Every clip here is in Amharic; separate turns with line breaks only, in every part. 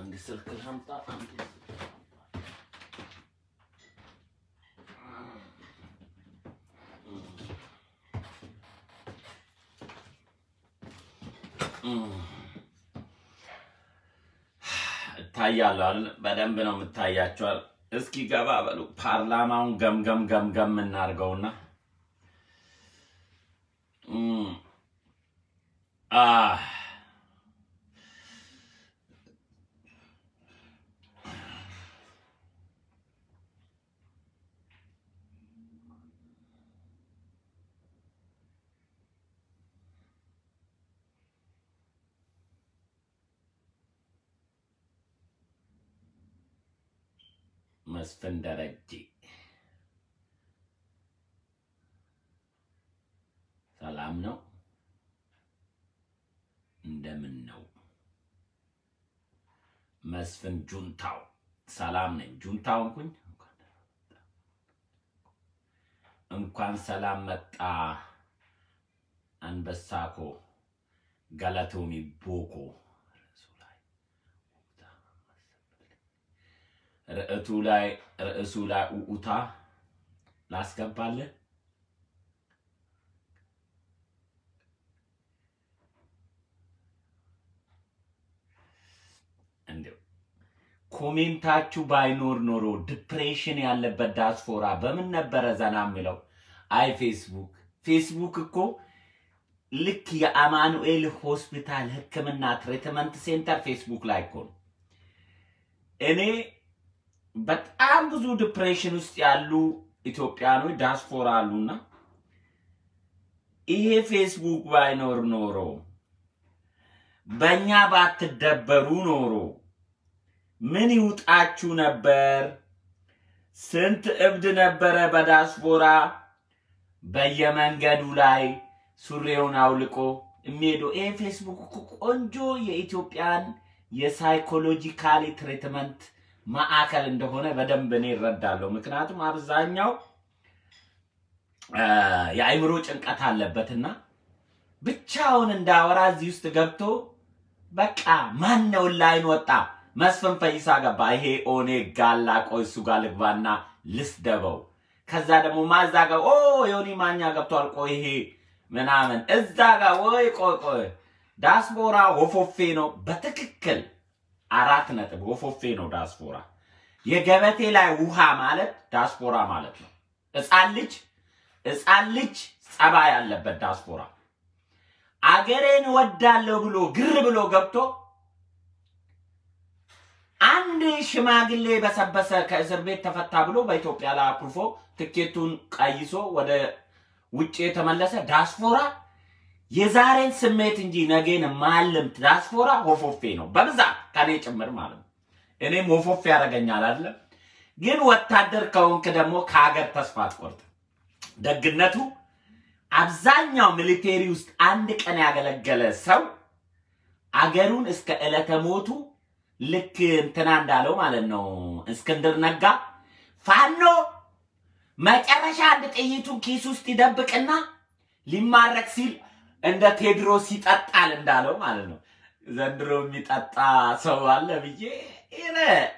አንድ ስልክ ላምጣ። አንድ እታያለሁ አይደል? በደንብ ነው የምታያቸዋል። እስኪ ገባ በሉ። ፓርላማውን ገምገም ገምገም እናድርገውና እም፣ አህ መስፍን ደረጀ ሰላም ነው? እንደምን ነው? መስፍን ጁንታው ሰላም ነኝ። ጁንታው እንኩኝ እንኳን ሰላም መጣ። አንበሳኮ ገለቶሚ ቦኮ ርዕቱ ላይ ርዕሱ ላይ ኡኡታ ላስገባልህ። እንዲያው ኮሜንታችሁ ባይኖር ኖሮ ዲፕሬሽን ያለበት ዳስፖራ በምን ነበረ ዘና የሚለው? አይ ፌስቡክ ፌስቡክ እኮ ልክ የአማኑኤል ሆስፒታል ሕክምና ትሪትመንት ሴንተር ፌስቡክ ላይ እኮ ነው። እኔ በጣም ብዙ ዲፕሬሽን ውስጥ ያሉ ኢትዮጵያኖች ዳስፖራ አሉና ይሄ ፌስቡክ ባይኖር ኖሮ በእኛ ባትደበሩ ኖሮ ምን ይውጣችሁ ነበር? ስንት እብድ ነበረ በዳስፖራ በየመንገዱ ላይ ሱሪውን አውልቆ የሚሄደው። ይሄ ፌስቡክ እኮ ቆንጆ የኢትዮጵያን የሳይኮሎጂካሊ ትሪትመንት ማዕከል እንደሆነ በደንብ እኔ እረዳለሁ። ምክንያቱም አብዛኛው አ፣ የአእምሮ ጭንቀት አለበትና ብቻውን እንዳወራ እዚህ ውስጥ ገብቶ በቃ ማን ነው ላይን ወጣ መስፍን ፈይሳ ገባ። ይሄ ኦኔግ ጋላ ቆይ እሱ ጋር ልግባና ልስደበው። ከዛ ደግሞ ማዛ ጋር ኦ ዮኒ ማኛ ገብቷል። ቆይ ይሄ ምናምን እዛ ጋር ወይ ቆይ ቆይ ዳስፖራ ወፎፌ ነው በትክክል አራት ነጥብ ወፎፌ ነው ዳስፖራ። የገበቴ ላይ ውሃ ማለት ዳስፖራ ማለት ነው። ሕፃን ልጅ ሕፃን ልጅ ጸባይ ያለበት ዳስፖራ አገሬን ወዳለሁ ብሎ ግር ብሎ ገብቶ አንድ ሽማግሌ በሰበሰ ከእስር ቤት ተፈታ ብሎ በኢትዮጵያ ላይ አኩርፎ ትኬቱን ቀይሶ ወደ ውጭ የተመለሰ ዳስፖራ የዛሬን ስሜት እንጂ ነገን ማልምት ዳስፖራ ወፎፌ ነው በብዛት ከኔ ጭምር ማለት ነው። እኔም ወፎፌ ያደርገኛል አይደለም። ግን ወታደር ከሆንክ ደግሞ ከሀገር ተስፋ አትቆርጥም። ደግነቱ አብዛኛው ሚሊቴሪ ውስጥ አንድ ቀን ያገለገለ ሰው አገሩን እስከ ዕለተ ሞቱ ልክ እንትና እንዳለው ማለት ነው እስክንድር ነጋ ፋኖ መጨረሻ አንድ ጥይቱን ኪስ ውስጥ ይደብቅና ሊማረክ ሲል እንደ ቴድሮስ ይጠጣል እንዳለው ማለት ነው። ዘንድሮ የሚጠጣ ሰው አለ ብዬ ይነ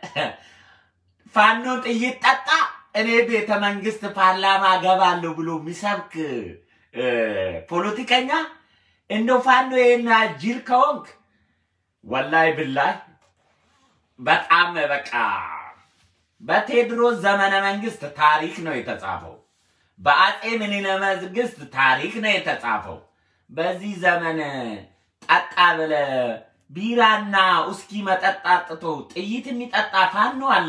ፋኖ ጥይት ጠጣ እኔ ቤተ መንግስት ፓርላማ ገባለሁ ብሎ የሚሰብክ እ፣ ፖለቲከኛ እንደው ፋኖ ይሄን ጅል ከሆንክ ወላይ ብላይ በጣም በቃ በቴዎድሮስ ዘመነ መንግስት ታሪክ ነው የተጻፈው። በአጼ ምኒልክ መንግስት ታሪክ ነው የተጻፈው። በዚህ ዘመን ጠጣ ብለ ቢራና ውስኪ መጠጥ አጥቶ ጥይት የሚጠጣ ፋኖ አለ?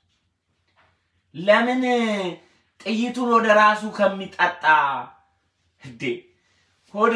ለምን ጥይቱን ወደ ራሱ ከሚጠጣ እንዴ ሆዴ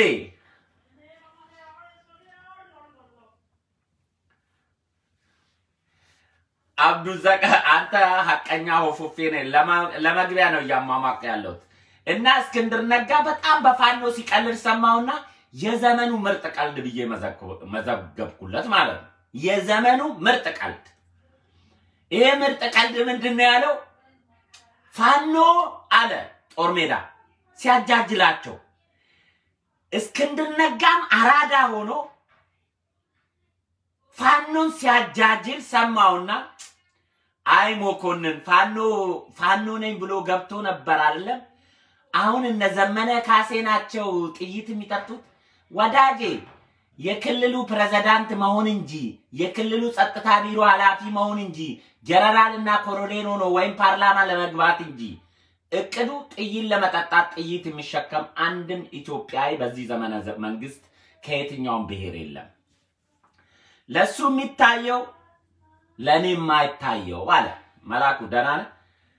አብዱዘቀ አንተ ሀቀኛ ሆፎፌ ነህ። ለማ- ለመግቢያ ነው እያሟሟቅ ያለሁት እና እስክንድር ነጋ በጣም በፋኖ ሲቀልድ ሰማውና የዘመኑ ምርጥ ቀልድ ብዬ መዘግኩ- መዘገብኩለት ማለት ነው። የዘመኑ ምርጥ ቀልድ። ይሄ ምርጥ ቀልድ ምንድን ነው ያለው? ፋኖ አለ ጦር ሜዳ ሲያጃጅላቸው እስክንድር ነጋም አራዳ ሆኖ ፋኖን ሲያጃጅል ሰማውና አይ መኮንን ፋኖ ፋኖ ነኝ ብሎ ገብቶ ነበር አይደለም። አሁን እነ ዘመነ ካሴ ናቸው ጥይት የሚጠጡት። ወዳጄ የክልሉ ፕሬዝዳንት መሆን እንጂ የክልሉ ጸጥታ ቢሮ ኃላፊ መሆን እንጂ ጀነራል እና ኮሎኔል ሆኖ ወይም ፓርላማ ለመግባት እንጂ እቅዱ ጥይት ለመጠጣት ጥይት የሚሸከም አንድም ኢትዮጵያዊ በዚህ ዘመነ ዘ- መንግስት ከየትኛውም ብሔር የለም። ለሱ የሚታየው ለእኔ የማይታየው አለ መላኩ። ደህና ነህ?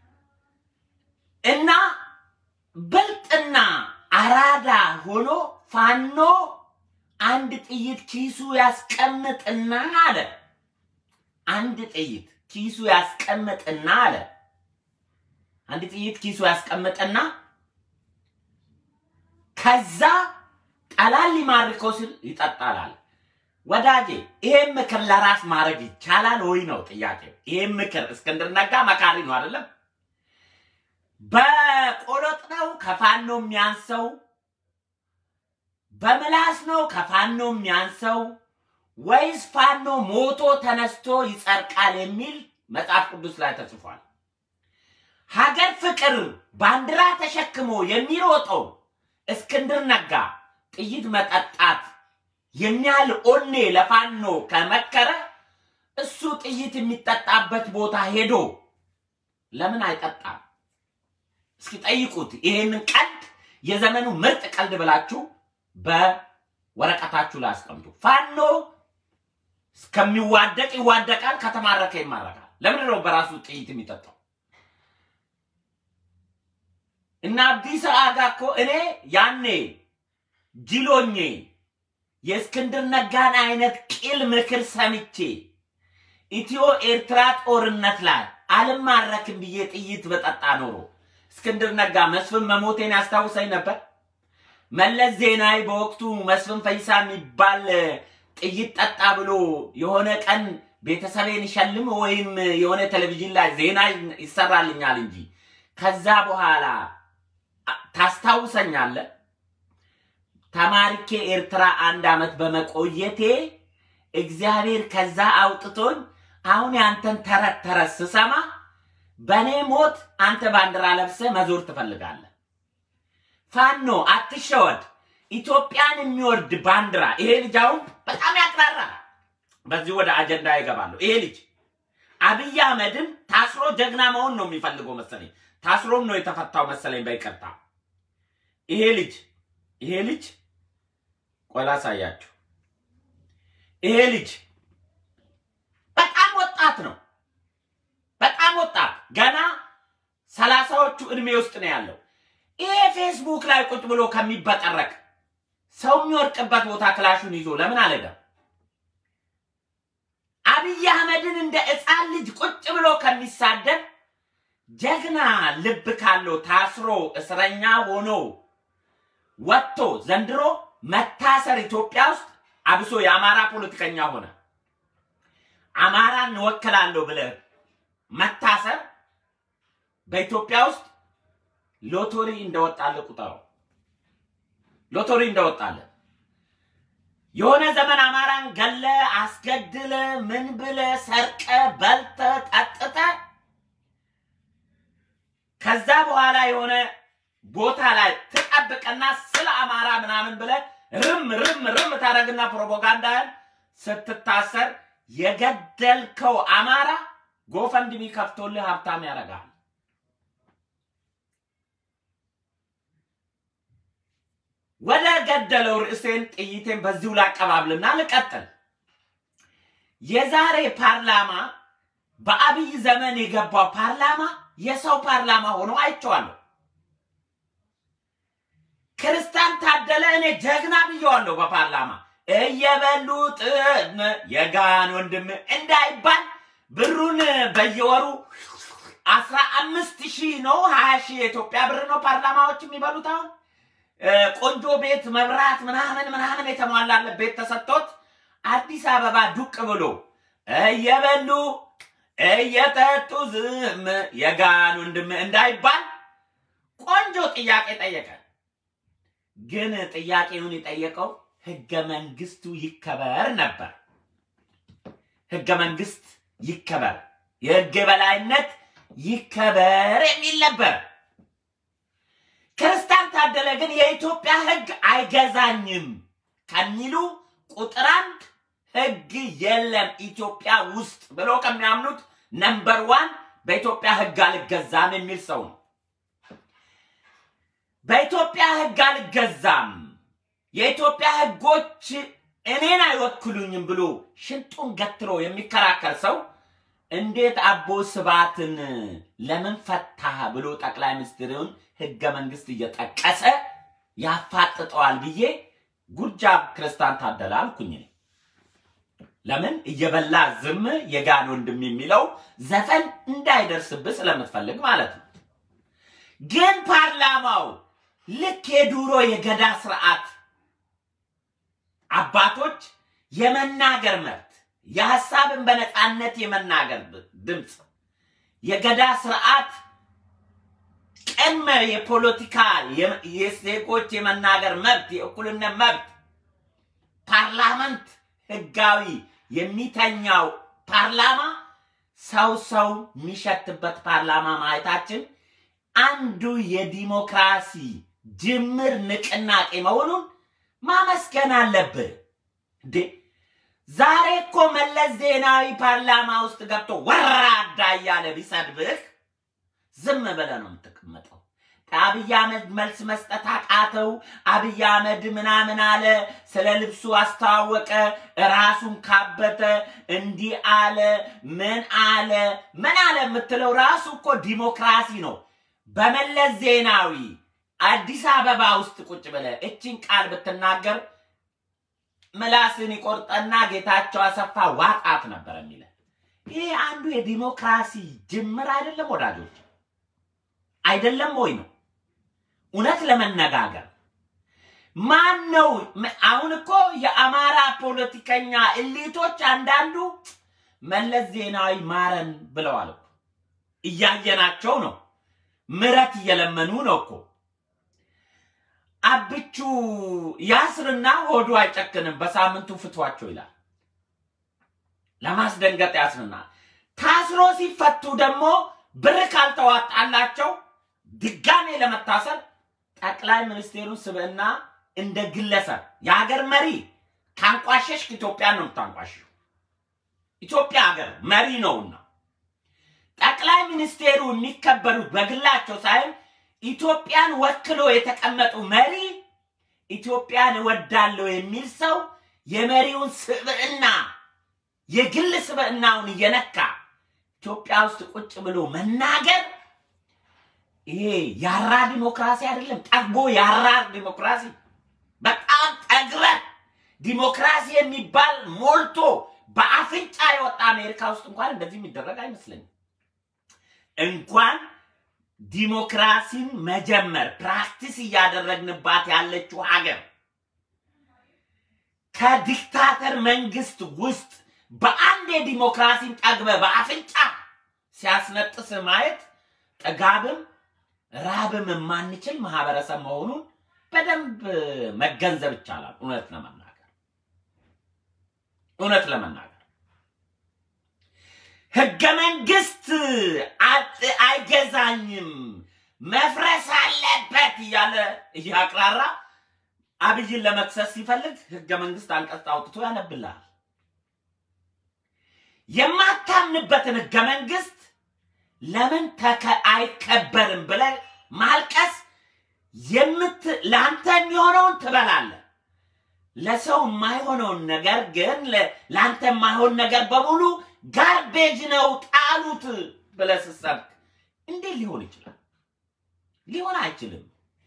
እና ብልጥና አራዳ ሆኖ ፋኖ አንድ ጥይት ኪሱ ያስቀምጥና አለ አንድ ጥይት ኪሱ ያስቀምጥና አለ አንድ ጥይት ኪሱ ያስቀምጥና ከዛ ጠላት ሊማርከው ሲል ይጠጣላል። ወዳጄ ይሄን ምክር ለራስ ማድረግ ይቻላል ወይ ነው ጥያቄው። ይሄን ምክር እስክንድር ነጋ መካሪ ነው አይደለም? በቆሎጥ ነው ከፋኖ የሚያንሰው? በምላስ ነው ከፋኖ የሚያንሰው? ወይስ ፋኖ ሞቶ ተነስቶ ይጸድቃል የሚል መጽሐፍ ቅዱስ ላይ ተጽፏል። ሀገር ፍቅር ባንዲራ ተሸክሞ የሚሮጠው እስክንድር ነጋ ጥይት መጠጣት የሚያህል ኦኔ ለፋኖ ከመከረ እሱ ጥይት የሚጠጣበት ቦታ ሄዶ ለምን አይጠጣም? እስኪ ጠይቁት። ይሄንን ቀልድ የዘመኑ ምርጥ ቀልድ ብላችሁ በወረቀታችሁ ላይ አስቀምጡ። ፋኖ እስከሚዋደቅ ይዋደቃል፣ ከተማረከ ይማረካል። ለምንድን ነው በራሱ ጥይት የሚጠጣው? እና አዲስ አጋ እኮ እኔ ያኔ ጅሎኜ የእስክንድር ነጋን አይነት ቂል ምክር ሰምቼ ኢትዮ ኤርትራ ጦርነት ላይ አልማረክም ብዬ ጥይት በጠጣ ኖሮ እስክንድር ነጋ መስፍን መሞቴን ያስታውሰኝ ነበር። መለስ ዜናዊ በወቅቱ መስፍን ፈይሳ የሚባል ጥይት ጠጣ ብሎ የሆነ ቀን ቤተሰቤን ይሸልም ወይም የሆነ ቴሌቪዥን ላይ ዜና ይሰራልኛል እንጂ ከዛ በኋላ ታስታውሰኛለህ? ተማሪኬ ኤርትራ አንድ አመት በመቆየቴ እግዚአብሔር ከዛ አውጥቶኝ አሁን ያንተን ተረት ተረት ስሰማ በእኔ ሞት አንተ ባንዲራ ለብሰ መዞር ትፈልጋለህ። ፋኖ አትሸወድ። ኢትዮጵያን የሚወርድ ባንዲራ ይሄ ልጅ አሁን በጣም ያቅራራል። በዚህ ወደ አጀንዳ ይገባለሁ። ይሄ ልጅ አብይ አህመድን ታስሮ ጀግና መሆን ነው የሚፈልገው መሰለኝ። ታስሮም ነው የተፈታው መሰለኝ በይቅርታ። ይሄ ልጅ ይሄ ልጅ ቆይ ላሳያችሁ። ይሄ ልጅ በጣም ወጣት ነው። በጣም ወጣት ገና ሰላሳዎቹ እድሜ ውስጥ ነው ያለው። ይሄ ፌስቡክ ላይ ቁጭ ብሎ ከሚበጠረቅ ሰው የሚወርቅበት ቦታ ክላሹን ይዞ ለምን አልሄደም? አብይ አህመድን እንደ ሕፃን ልጅ ቁጭ ብሎ ከሚሳደብ ጀግና ልብ ካለው ታስሮ እስረኛ ሆኖ ወጥቶ ዘንድሮ መታሰር ኢትዮጵያ ውስጥ አብሶ የአማራ ፖለቲከኛ ሆነ አማራን እንወክላለሁ ብለህ መታሰር በኢትዮጵያ ውስጥ ሎቶሪ እንደወጣለ ቁጠረው። ሎቶሪ እንደወጣለ የሆነ ዘመን አማራን ገለ አስገድለ ምን ብለ ሰርቀ በልተ ጠጥተ ከዛ በኋላ የሆነ ቦታ ላይ ትጠብቅና ስለ አማራ ምናምን ብለ ርም ርም ርም ታደረግና ፕሮፓጋንዳን ስትታሰር የገደልከው አማራ ጎፈንድሚ ከፍቶልህ ሀብታም ያደርጋል። ወደ ገደለው ርዕሴን ጥይቴን በዚሁ ላቀባብልና ልቀጥል። የዛሬ ፓርላማ በአብይ ዘመን የገባው ፓርላማ የሰው ፓርላማ ሆኖ አይቼዋለሁ። ክርስቲያን ታደለ እኔ ጀግና ብየዋለሁ በፓርላማ እየበሉ ጥም የጋን ወንድም እንዳይባል ብሩን በየወሩ አስራ አምስት ሺህ ነው ሀያ ሺህ የኢትዮጵያ ብር ነው ፓርላማዎች የሚበሉት አሁን ቆንጆ ቤት መብራት ምናምን ምናምን የተሟላለት ቤት ተሰጥቶት አዲስ አበባ ዱቅ ብሎ እየበሉ እየጠጡ ዝም የጋን ወንድም እንዳይባል ቆንጆ ጥያቄ ጠየቀ። ግን ጥያቄውን የጠየቀው ህገ መንግስቱ ይከበር ነበር። ህገ መንግስት ይከበር፣ የህግ የበላይነት ይከበር የሚል ነበር። ክርስቲያን ታደለ ግን የኢትዮጵያ ህግ አይገዛኝም ከሚሉ ቁጥር አንድ ህግ የለም ኢትዮጵያ ውስጥ ብሎ ከሚያምኑት ነምበር ዋን በኢትዮጵያ ህግ አልገዛም የሚል ሰው ነው። በኢትዮጵያ ህግ አልገዛም፣ የኢትዮጵያ ህጎች እኔን አይወክሉኝም ብሎ ሽንጡን ገትሮ የሚከራከር ሰው እንዴት አቦ ስብሃትን ለምን ፈታህ ብሎ ጠቅላይ ሚኒስትሩን ህገ መንግስት እየጠቀሰ ያፋጥጠዋል ብዬ ጉጃብ ክርስቲያን ታደለ አልኩኝ። እኔ ለምን እየበላ ዝም የጋን ወንድም የሚለው ዘፈን እንዳይደርስብህ ስለምትፈልግ ማለት ነው። ግን ፓርላማው ልክ የዱሮ የገዳ ስርዓት አባቶች የመናገር መብት የሀሳብን በነፃነት የመናገር ድምፅ የገዳ ስርዓት ቅድመ የፖለቲካ የዜጎች የመናገር መብት የእኩልነት መብት ፓርላመንት ህጋዊ የሚተኛው ፓርላማ ሰው ሰው የሚሸትበት ፓርላማ ማየታችን አንዱ የዲሞክራሲ ጅምር ንቅናቄ መሆኑን ማመስገን አለብህ እንዴ። ዛሬ እኮ መለስ ዜናዊ ፓርላማ ውስጥ ገብቶ ወራዳ እያለ ቢሰድብህ ዝም ብለህ ነው የምትቀመጠው። አብይ አህመድ መልስ መስጠት አቃተው። አብይ አህመድ ምናምን አለ፣ ስለ ልብሱ አስተዋወቀ፣ ራሱን ካበተ፣ እንዲህ አለ፣ ምን አለ፣ ምን አለ የምትለው ራሱ እኮ ዲሞክራሲ ነው። በመለስ ዜናዊ አዲስ አበባ ውስጥ ቁጭ ብለህ እችን ቃል ብትናገር ምላስን ይቆርጠና ጌታቸው አሰፋ ዋጣት ነበር የሚለ ይህ አንዱ የዲሞክራሲ ጅምር አይደለም ወዳጆች? አይደለም ወይ ነው? እውነት ለመነጋገር ማን ነው? አሁን እኮ የአማራ ፖለቲከኛ እሊቶች አንዳንዱ መለስ ዜናዊ ማረን ብለዋል እኮ እያየናቸው ነው። ምረት እየለመኑ ነው እኮ አብቹ ያስርና ሆዱ አይጨክንም፣ በሳምንቱ ፍቷቸው ይላል። ለማስደንገጥ ያስርና ታስሮ ሲፈቱ ደግሞ ብር ካልተዋጣላቸው ድጋሜ ለመታሰር ጠቅላይ ሚኒስቴሩን ስብዕና እንደ ግለሰብ የሀገር መሪ ካንቋሸሽክ ኢትዮጵያን ነው የምታንቋሽው። ኢትዮጵያ ሀገር መሪ ነውና ጠቅላይ ሚኒስቴሩ የሚከበሩት በግላቸው ሳይሆን ኢትዮጵያን ወክሎ የተቀመጡ መሪ ኢትዮጵያን እወዳለሁ የሚል ሰው የመሪውን ስብዕና የግል ስብዕናውን እየነካ ኢትዮጵያ ውስጥ ቁጭ ብሎ መናገር ይሄ ያራ ዲሞክራሲ አይደለም። ጠግቦ ያራ ዲሞክራሲ በጣም ጠግረ ዲሞክራሲ የሚባል ሞልቶ በአፍንጫ የወጣ አሜሪካ ውስጥ እንኳን እንደዚህ የሚደረግ አይመስለኝም። እንኳን ዲሞክራሲን መጀመር ፕራክቲስ እያደረግንባት ያለችው ሀገር ከዲክታተር መንግስት ውስጥ በአንድ የዲሞክራሲን ጠግበ በአፍንጫ ሲያስነጥስ ማየት ጥጋብም ራብም የማንችል ማህበረሰብ መሆኑን በደንብ መገንዘብ ይቻላል። እውነት ለመናገር እውነት ለመናገር ህገ መንግስት አይገዛኝም መፍረስ አለበት እያለ እያቅራራ አብይን ለመክሰስ ሲፈልግ ህገ መንግስት አንቀጽ አውጥቶ ያነብልሃል። የማታምንበትን ህገ መንግስት ለምን አይከበርም ብለህ ማልቀስ የምት ለአንተ የሚሆነውን ትበላለህ። ለሰው የማይሆነውን ነገር ግን ለአንተ የማይሆን ነገር በሙሉ ጋርቤጅ ነው ጣሉት ብለህ ስትሰብክ እንዴት ሊሆን ይችላል? ሊሆን አይችልም።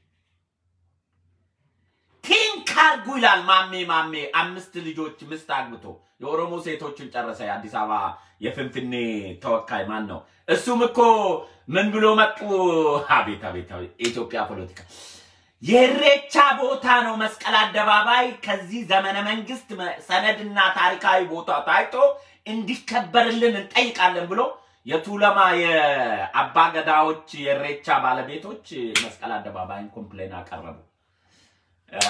ቲንክ አድርጉ ይላል ማሜ ማሜ አምስት ልጆች ምስት አግብቶ የኦሮሞ ሴቶችን ጨረሰ። የአዲስ አበባ የፍንፍኔ ተወካይ ማን ነው? እሱም እኮ ምን ብሎ መጡ? አቤት አቤት አቤት! የኢትዮጵያ ፖለቲካ የኢሬቻ ቦታ ነው መስቀል አደባባይ። ከዚህ ዘመነ መንግስት ሰነድና ታሪካዊ ቦታ ታይቶ እንዲከበርልን እንጠይቃለን ብሎ የቱለማ የአባ ገዳዎች የኢሬቻ ባለቤቶች መስቀል አደባባይን ኮምፕሌን አቀረቡ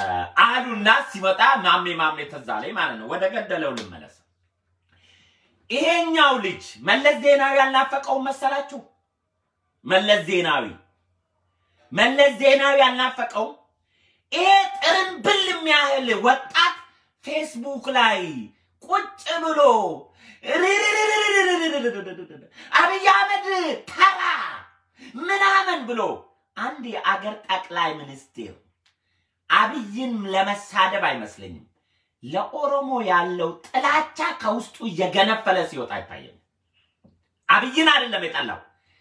አሉና ሲመጣ ማሜ ማሜ ተዛ ላይ ማለት ነው። ወደ ገደለው ልመለስ። ይሄኛው ልጅ መለስ ዜናዊ ያልናፈቀውን መሰላችሁ? መለስ ዜናዊ መለስ ዜናዊ ያልናፈቀው ይሄ ጥርንብል የሚያህል ወጣት ፌስቡክ ላይ ቁጭ ብሎ አብይ አህመድ ተራ ምናምን ብሎ አንድ የአገር ጠቅላይ ሚኒስትር አብይን ለመሳደብ አይመስለኝም። ለኦሮሞ ያለው ጥላቻ ከውስጡ እየገነፈለ ሲወጣ አይታየም። አብይን አይደለም የጠላው፣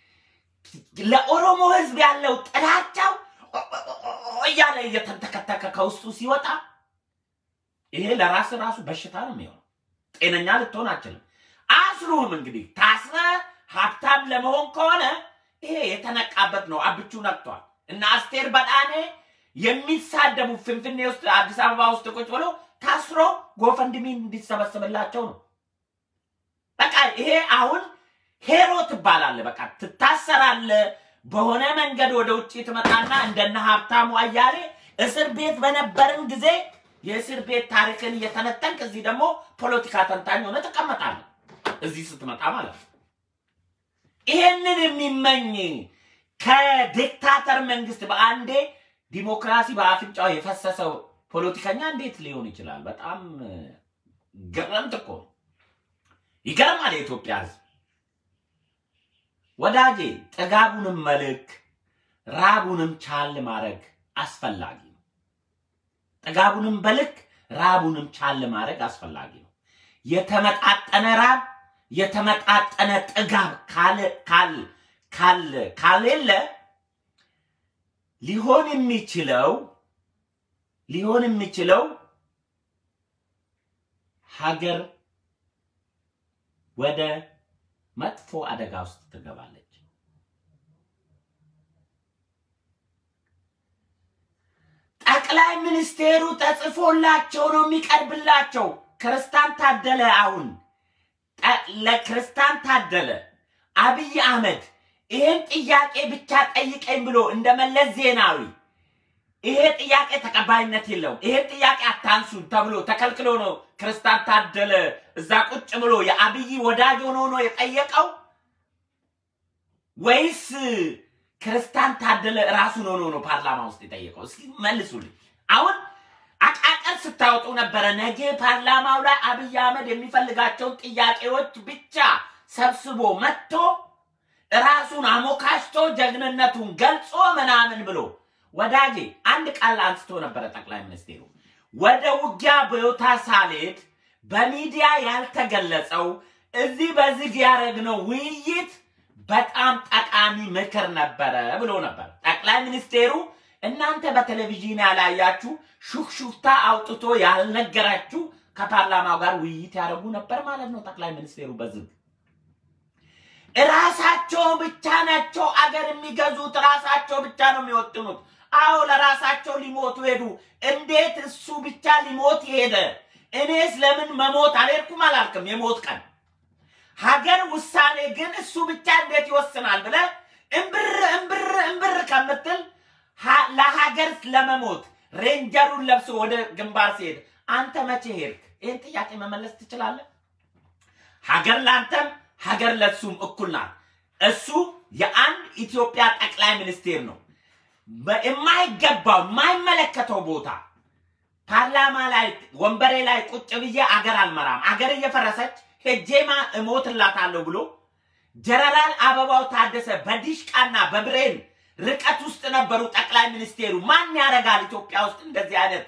ለኦሮሞ ህዝብ ያለው ጥላቻው እያለ እየተንተከተከ ከውስጡ ሲወጣ ይሄ ለራስ ራሱ በሽታ ነው የሚሆነው። ጤነኛ ልትሆን አችልም። አስሩም እንግዲህ ታስረ ሀብታም ለመሆን ከሆነ ይሄ የተነቃበት ነው። አብቹ ነቅቷል። እና አስቴር በዳኔ የሚሳደቡ ፍንፍኔ ውስጥ አዲስ አበባ ውስጥ ቁጭ ብሎ ታስሮ ጎፈንድሚ እንዲሰበስብላቸው ነው። በቃ ይሄ አሁን ሄሮ ትባላለ። በቃ ትታሰራለ። በሆነ መንገድ ወደ ውጭ ትመጣና እንደነ ሀብታሙ አያሌ እስር ቤት በነበርን ጊዜ የእስር ቤት ታሪክን እየተነተንክ እዚህ ደግሞ ፖለቲካ ተንታኝ ሆነ ትቀመጣለህ። እዚህ ስትመጣ ማለት ነው። ይሄንን የሚመኝ ከዲክታተር መንግስት በአንዴ ዲሞክራሲ በአፍንጫው የፈሰሰው ፖለቲከኛ እንዴት ሊሆን ይችላል? በጣም ግርምት እኮ ነው። ይገርማል። የኢትዮጵያ ህዝብ ወዳጄ፣ ጥጋቡንም መልክ ራቡንም ቻል ማድረግ አስፈላጊ ነው። ጥጋቡንም በልክ ራቡንም ቻል ማድረግ አስፈላጊ ነው። የተመጣጠነ ራብ የተመጣጠነ ጥጋብ ካሌለ ሊሆን የሚችለው ሊሆን የሚችለው ሀገር ወደ መጥፎ አደጋ ውስጥ ትገባለች። ጠቅላይ ሚኒስቴሩ ተጽፎላቸው ነው የሚቀርብላቸው። ክርስታን ታደለ አሁን ለክርስታን ታደለ አብይ አህመድ ይሄን ጥያቄ ብቻ ጠይቀኝ ብሎ እንደ መለስ ዜናዊ ይሄ ጥያቄ ተቀባይነት የለውም፣ ይሄን ጥያቄ አታንሱን ተብሎ ተከልክሎ ነው ክርስታን ታደለ እዛ ቁጭ ብሎ የአብይ ወዳጅ ሆኖ ነው የጠየቀው ወይስ ክርስታን ታደለ ራሱን ሆኖ ነው ፓርላማ ውስጥ የጠየቀው? እስኪ መልሱልኝ። አሁን አቃቀር ስታወጡ ነበረ። ነገ ፓርላማው ላይ አብይ አህመድ የሚፈልጋቸውን ጥያቄዎች ብቻ ሰብስቦ መጥቶ ራሱን አሞካሽቶ ጀግንነቱን ገልጾ ምናምን ብሎ ወዳጄ አንድ ቃል አንስቶ ነበረ ጠቅላይ ሚኒስቴሩ። ወደ ውጊያ ቦታ ሳልሄድ በሚዲያ ያልተገለጸው እዚህ በዝግ ያደረግነው ውይይት በጣም ጠቃሚ ምክር ነበረ ብሎ ነበር ጠቅላይ ሚኒስቴሩ። እናንተ በቴሌቪዥን ያላያችሁ ሹክሹክታ አውጥቶ ያልነገራችሁ ከፓርላማው ጋር ውይይት ያደረጉ ነበር ማለት ነው። ጠቅላይ ሚኒስቴሩ በዝግ ራሳቸው ብቻ ናቸው አገር የሚገዙት፣ ራሳቸው ብቻ ነው የሚወጥኑት። አዎ ለራሳቸው ሊሞቱ ሄዱ። እንዴት እሱ ብቻ ሊሞት ሄደ? እኔስ ለምን መሞት አልሄድኩም አላልክም? የሞት ቀን ሀገር ውሳኔ ግን እሱ ብቻ እንዴት ይወስናል ብለህ እምብር እምብር እምብር ከምትል ለሀገር ለመሞት ሬንጀሩን ለብሶ ወደ ግንባር ሲሄድ አንተ መቼ ሄድክ? ይህን ጥያቄ መመለስ ትችላለህ? ሀገር ለአንተም ሀገር ለሱም እኩል ናት። እሱ የአንድ ኢትዮጵያ ጠቅላይ ሚኒስቴር ነው። የማይገባው የማይመለከተው ቦታ ፓርላማ ላይ ወንበሬ ላይ ቁጭ ብዬ አገር አልመራም፣ አገር እየፈረሰች ሄጄማ እሞትላታለሁ ብሎ ጀነራል አበባው ታደሰ በዲሽቃና በብሬን ርቀት ውስጥ ነበሩ ጠቅላይ ሚኒስቴሩ። ማን ያደርጋል ኢትዮጵያ ውስጥ እንደዚህ አይነት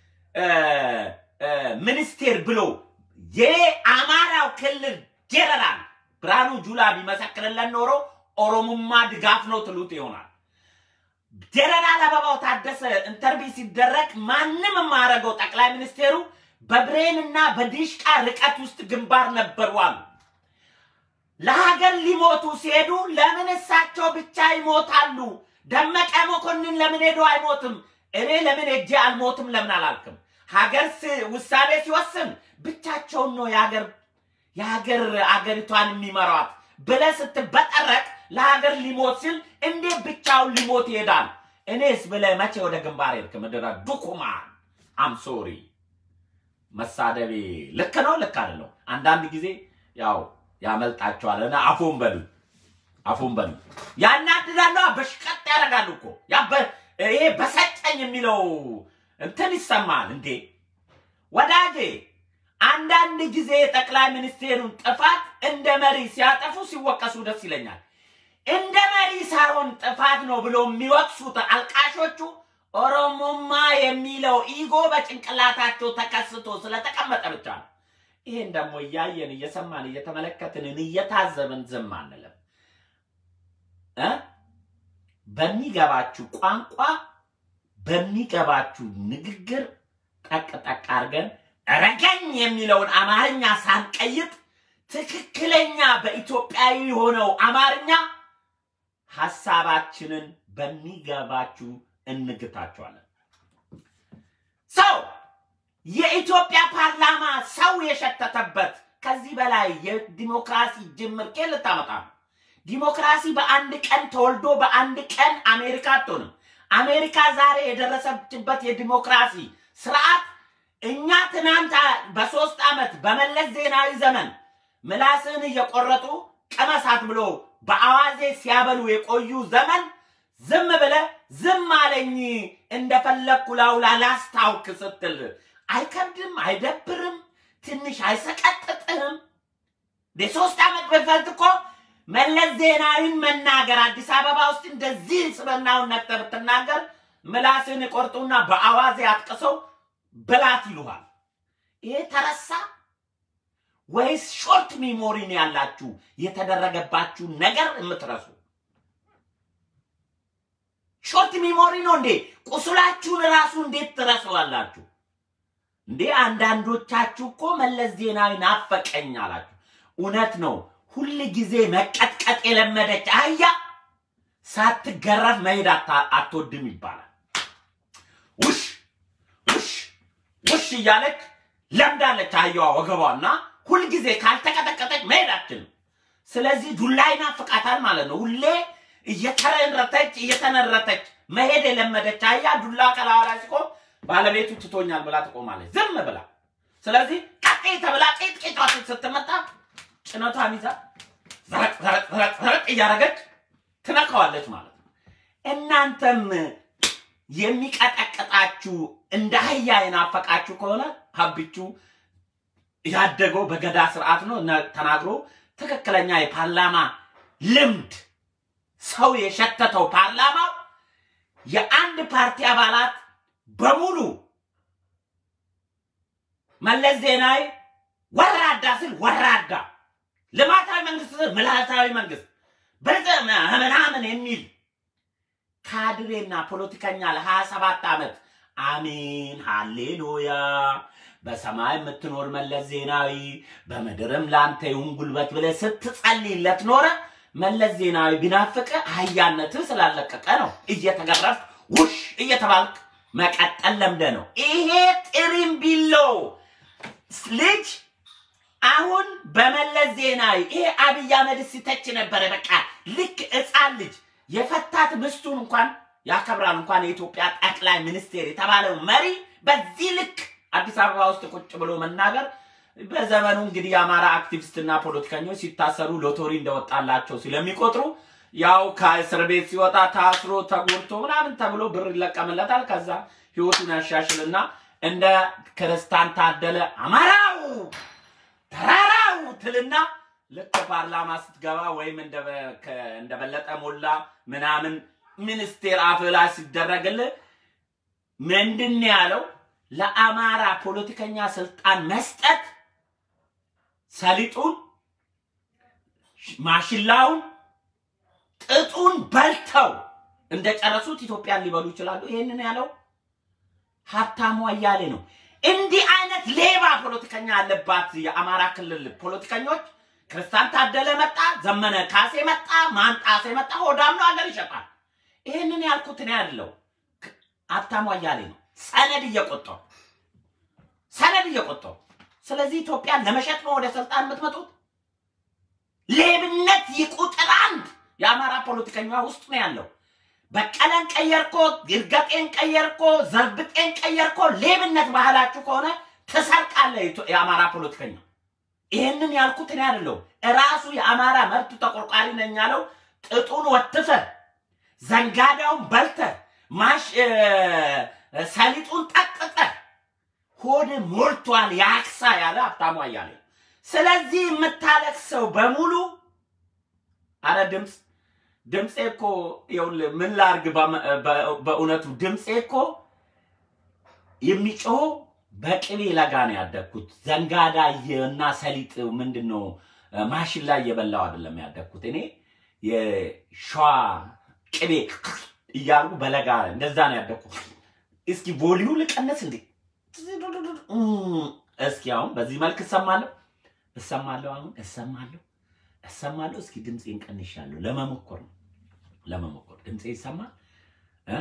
ሚኒስቴር ብሎ የአማራው ክልል ጀነራል ብርሃኑ ጁላ ቢመሰክርለን ኖሮ ኦሮሞማ ድጋፍ ነው ትሉት ይሆናል። ጀነራል አበባው ታደሰ ኢንተርቪው ሲደረግ ማንም የማያደርገው ጠቅላይ ሚኒስቴሩ በብሬንና በዲሽቃ ርቀት ውስጥ ግንባር ነበሩ አሉ። ለሀገር ሊሞቱ ሲሄዱ ለምን እሳቸው ብቻ ይሞታሉ? ደመቀ መኮንን ለምን ሄዶ አይሞትም? እኔ ለምን ሄጄ አልሞትም ለምን አላልክም? ሀገር ውሳኔ ሲወስን ብቻቸውን ነው የሀገር የሀገር አገሪቷን የሚመሯት ብለህ ስትበጠረቅ ለሀገር ሊሞት ሲል እንዴት ብቻውን ሊሞት ይሄዳል? እኔስ ብለህ መቼ ወደ ግንባር ሄድክ? ምድረ ዱኩማ አም ሶሪ መሳደቤ ልክ ነው ልክ አይደለም? አንዳንድ ጊዜ ያው ያመልጣቸዋል። እና አፉን በሉ አፉን በሉ ያናድዳሉ። በሽቀጥ ያደርጋሉ እኮ ያበ- ይሄ በሰጨኝ የሚለው እንትን ይሰማል እንዴ ወዳጄ። አንዳንድ ጊዜ ጠቅላይ ሚኒስቴሩን ጥፋት እንደ መሪ ሲያጠፉ ሲወቀሱ ደስ ይለኛል። እንደ መሪ ሳይሆን ጥፋት ነው ብሎ የሚወቅሱት አልቃሾቹ ኦሮሞማ የሚለው ኢጎ በጭንቅላታቸው ተከስቶ ስለተቀመጠ ብቻ ነው። ይህን ደግሞ እያየን እየሰማን እየተመለከትን እየታዘብን ዝም አንልም እ በሚገባችሁ ቋንቋ በሚገባችሁ ንግግር ጠቅ ጠቅ አድርገን ረገኝ የሚለውን አማርኛ ሳንቀይጥ ትክክለኛ በኢትዮጵያዊ የሆነው አማርኛ ሀሳባችንን በሚገባችሁ እንግታቸዋለን። ሰው የኢትዮጵያ ፓርላማ ሰው የሸተተበት ከዚህ በላይ የዲሞክራሲ ጅምር ቄ ልታመጣ ነው። ዲሞክራሲ በአንድ ቀን ተወልዶ በአንድ ቀን አሜሪካ አትሆንም። አሜሪካ ዛሬ የደረሰችበት የዲሞክራሲ ስርዓት እኛ ትናንት በሶስት ዓመት በመለስ ዜናዊ ዘመን ምላስን እየቆረጡ ቀመሳት ብሎ በአዋዜ ሲያበሉ የቆዩ ዘመን ዝም ብለ ዝም አለኝ እንደፈለግኩ ላውላ ላስታውክ ስትል አይከብድም? አይደብርም? ትንሽ አይሰቀጥጥህም? የሶስት ዓመት በፊት እኮ መለስ ዜናዊን መናገር አዲስ አበባ ውስጥ እንደዚህ ስበናውን ነቅተህ ብትናገር ምላስን ቆርጡና በአዋዜ አጥቅሰው ብላት ይሉሃል። ይሄ ተረሳ ወይስ ሾርት ሚሞሪ ነው ያላችሁ የተደረገባችሁ ነገር የምትረሱ? ሾርት ሚሞሪ ነው እንዴ? ቁስላችሁን ራሱ እንዴት ትረሳዋላችሁ እንዴ? አንዳንዶቻችሁ እኮ መለስ ዜናዊ ናፈቀኝ አላችሁ። እውነት ነው። ሁል ጊዜ መቀጥቀጥ የለመደች አህያ ሳትገረፍ መሄድ አታ- አትወድም ይባላል። ውሽ ውሽ ውሽ እያለች ለምዳለች አህያዋ ወገቧና ሁልጊዜ ካልተቀጠቀጠች መሄድ አትችልም። ስለዚህ ዱላ ይናፍቃታል ማለት ነው። ሁሌ እየተረረተች እየተነረተች መሄድ የለመደች አህያ ዱላ ከላዋ ላይ ሲቆም ባለቤቱ ትቶኛል ብላ ትቆማለች፣ ዝም ብላ። ስለዚህ ቀጤ ተብላ ቄጥ ቄጧ ስትመጣ ጭነቷን ይዛ ዘረቅ ዘረቅ ዘረቅ ዘረቅ እያደረገች ትነካዋለች ማለት ነው። እናንተም የሚቀጠቅጣችሁ እንደ አህያ የናፈቃችሁ ከሆነ ሀብቹ ያደገው በገዳ ስርዓት ነው እና ተናግሮ ትክክለኛ የፓርላማ ልምድ ሰው የሸተተው ፓርላማው የአንድ ፓርቲ አባላት በሙሉ መለስ ዜናዊ ወራዳ ስል ወራዳ፣ ልማታዊ መንግስት ስል ልማታዊ መንግስት ብልጽ ምናምን የሚል ካድሬና ፖለቲከኛ ለሀያ ሰባት ዓመት አሜን ሃሌሉያ በሰማይ የምትኖር መለስ ዜናዊ በምድርም ለአንተ ይሁን ጉልበት ብለህ ስትጸልይለት ኖረ። መለስ ዜናዊ ቢናፍቅ አህያነትህ ስላለቀቀ ነው። እየተገረፍ ውሽ እየተባልክ መቀጠል ለምደ ነው። ይሄ ጥሪምቢሎ ልጅ አሁን በመለስ ዜናዊ ይሄ አብይ አህመድ ሲተች ነበረ። በቃ ልክ ሕፃን ልጅ የፈታት ምስቱን እንኳን ያከብራል። እንኳን የኢትዮጵያ ጠቅላይ ሚኒስቴር የተባለው መሪ በዚህ ልክ አዲስ አበባ ውስጥ ቁጭ ብሎ መናገር በዘመኑ እንግዲህ የአማራ አክቲቪስትና ፖለቲከኞች ሲታሰሩ ሎቶሪ እንደወጣላቸው ስለሚቆጥሩ ያው ከእስር ቤት ሲወጣ ታስሮ ተጎድቶ ምናምን ተብሎ ብር ይለቀምለታል። ከዛ ህይወቱን ያሻሽልና እንደ ክርስታን ታደለ አማራው ተራራው ትልና ልክ ፓርላማ ስትገባ ወይም እንደ- ከ- እንደበለጠ ሞላ ምናምን ሚኒስቴር አፍ ላይ ሲደረግልህ ምንድን ነው ያለው? ለአማራ ፖለቲከኛ ስልጣን መስጠት ሰሊጡን፣ ማሽላውን፣ ጥጡን በልተው እንደጨረሱት ኢትዮጵያን ሊበሉ ይችላሉ። ይሄንን ያለው ሀብታሙ አያሌ ነው። እንዲህ አይነት ሌባ ፖለቲከኛ ያለባት የአማራ ክልል ፖለቲከኞች ክርስቲያን ታደለ መጣ፣ ዘመነ ካሴ መጣ፣ ማንጣሴ መጣ፣ ሆዳም ነው ሀገር ይሸጣል። ይህንን ያልኩት እኔ ያለው ሀብታሙ አያሌ ነው። ሰነድ እየቆጠው ሰነድ እየቆጠው። ስለዚህ ኢትዮጵያን ለመሸጥ ነው ወደ ስልጣን የምትመጡት። ሌብነት ይቁጥር አንድ የአማራ ፖለቲከኛ ውስጥ ነው ያለው። በቀለን ቀየርኮ፣ ይርገጤን ቀየርኮ፣ ዘርብጤን ቀየርኮ፣ ሌብነት ባህላችሁ ከሆነ ትሰርቃለህ። የኢትዮ- የአማራ ፖለቲከኛ ይህንን ያልኩት እኔ አይደለሁም። እራሱ የአማራ መብት ተቆርቋሪ ነኝ ያለው ጥጡን ወትፈ ዘንጋዳውን በልተ ማሽ ሰሊጡን ጠቅጠ ሆድ ሞልቷል ያክሳ ያለ ሀብታሙ አያሌው። ስለዚህ የምታለቅሰው በሙሉ አረ ድምፅ ድምፄ እኮ ይኸውልህ ምን ላርግ፣ በእውነቱ ድምፄ እኮ የሚጮኸው በቅቤ ለጋ ነው ያደግኩት። ዘንጋዳ እና ሰሊጥ ምንድን ነው ማሽን ላይ እየበላው አይደለም ያደግኩት። እኔ የሸዋ ቅቤ እያሉ በለጋ እንደዛ ነው ያደግኩት። እስኪ ቮሊዩ ልቀነስ እንዴ? እስኪ አሁን በዚህ መልክ እሰማለሁ እሰማለሁ አሁን እሰማለሁ እሰማለሁ። እስኪ ድምፄን ቀንሻለሁ። ለመሞከር ነው ለመሞከር ድምፄ ይሰማል እ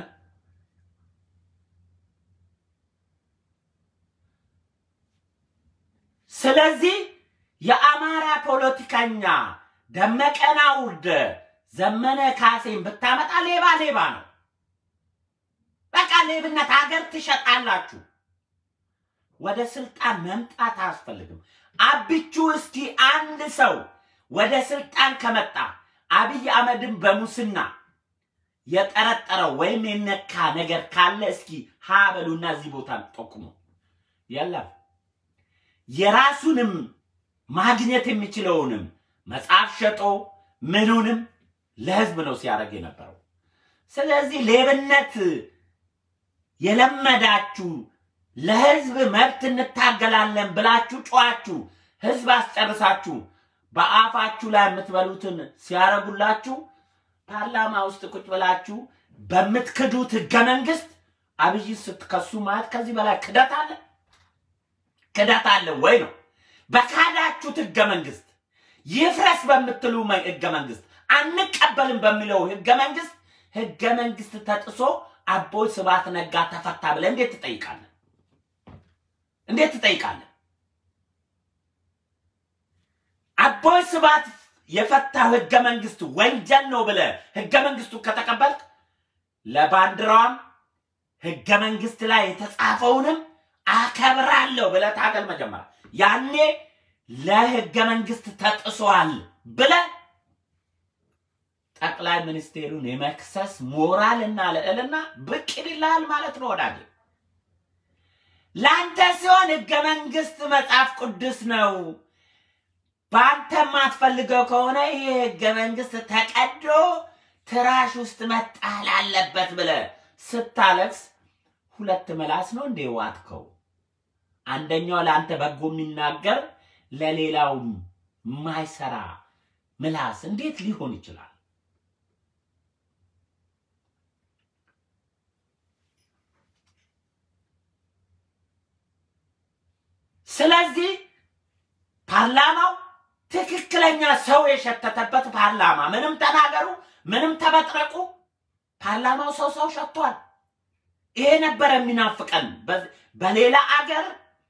ስለዚህ የአማራ ፖለቲከኛ ደመቀን አውርደ ዘመነ ካሴን ብታመጣ ሌባ ሌባ ነው። በቃ ሌብነት ሀገር ትሸጣላችሁ። ወደ ስልጣን መምጣት አያስፈልግም። አብቹ እስኪ አንድ ሰው ወደ ስልጣን ከመጣ አብይ አህመድን በሙስና የጠረጠረው ወይም የነካ ነገር ካለ እስኪ ሀ በሉና እዚህ ቦታ ጠቁሙ። የለም የራሱንም ማግኘት የሚችለውንም መጽሐፍ ሸጦ ምኑንም ለህዝብ ነው ሲያደርግ የነበረው። ስለዚህ ሌብነት የለመዳችሁ ለህዝብ መብት እንታገላለን ብላችሁ ጨዋችሁ ህዝብ አስጨርሳችሁ በአፋችሁ ላይ የምትበሉትን ሲያረጉላችሁ ፓርላማ ውስጥ ቁጭ ብላችሁ በምትክዱት ህገ መንግስት አብይ ስትከሱ ማለት ከዚህ በላይ ክደት አለ? ክደት አለ ወይ ነው? በካዳችሁት ህገ መንግስት ይፍረስ በምትሉ ህገ መንግስት አንቀበልም በሚለው ህገ መንግስት ህገ መንግስት ተጥሶ አቦይ ስብሐት ነጋ ተፈታ ብለህ እንዴት ትጠይቃለህ? እንዴት ትጠይቃለህ? አቦይ ስብሐት የፈታው ህገ መንግስት ወንጀል ነው ብለህ ህገ መንግስቱ ከተቀበልክ ለባንዲራዋም ህገ መንግስት ላይ የተጻፈውንም አከብራለሁ ብለህ ታገል። መጀመሪያ ያኔ ለህገ መንግስት ተጥሷል ብለህ ጠቅላይ ሚኒስቴሩን የመክሰስ ሞራል እና ልዕልና ብቅ ይልሃል ማለት ነው ወዳጄ። ለአንተ ሲሆን ህገ መንግስት መጽሐፍ ቅዱስ ነው። በአንተ የማትፈልገው ከሆነ ይህ ህገ መንግስት ተቀዶ ትራሽ ውስጥ መጣል አለበት ብለህ ስታለቅስ ሁለት ምላስ ነው እንዴ ዋጥከው? አንደኛው ለአንተ በጎ የሚናገር ለሌላው የማይሰራ ምላስ እንዴት ሊሆን ይችላል? ስለዚህ ፓርላማው ትክክለኛ ሰው የሸተተበት ፓርላማ፣ ምንም ተናገሩ፣ ምንም ተበጥረቁ፣ ፓርላማው ሰው ሰው ሸቷል። ይሄ ነበር የሚናፍቀን። በሌላ አገር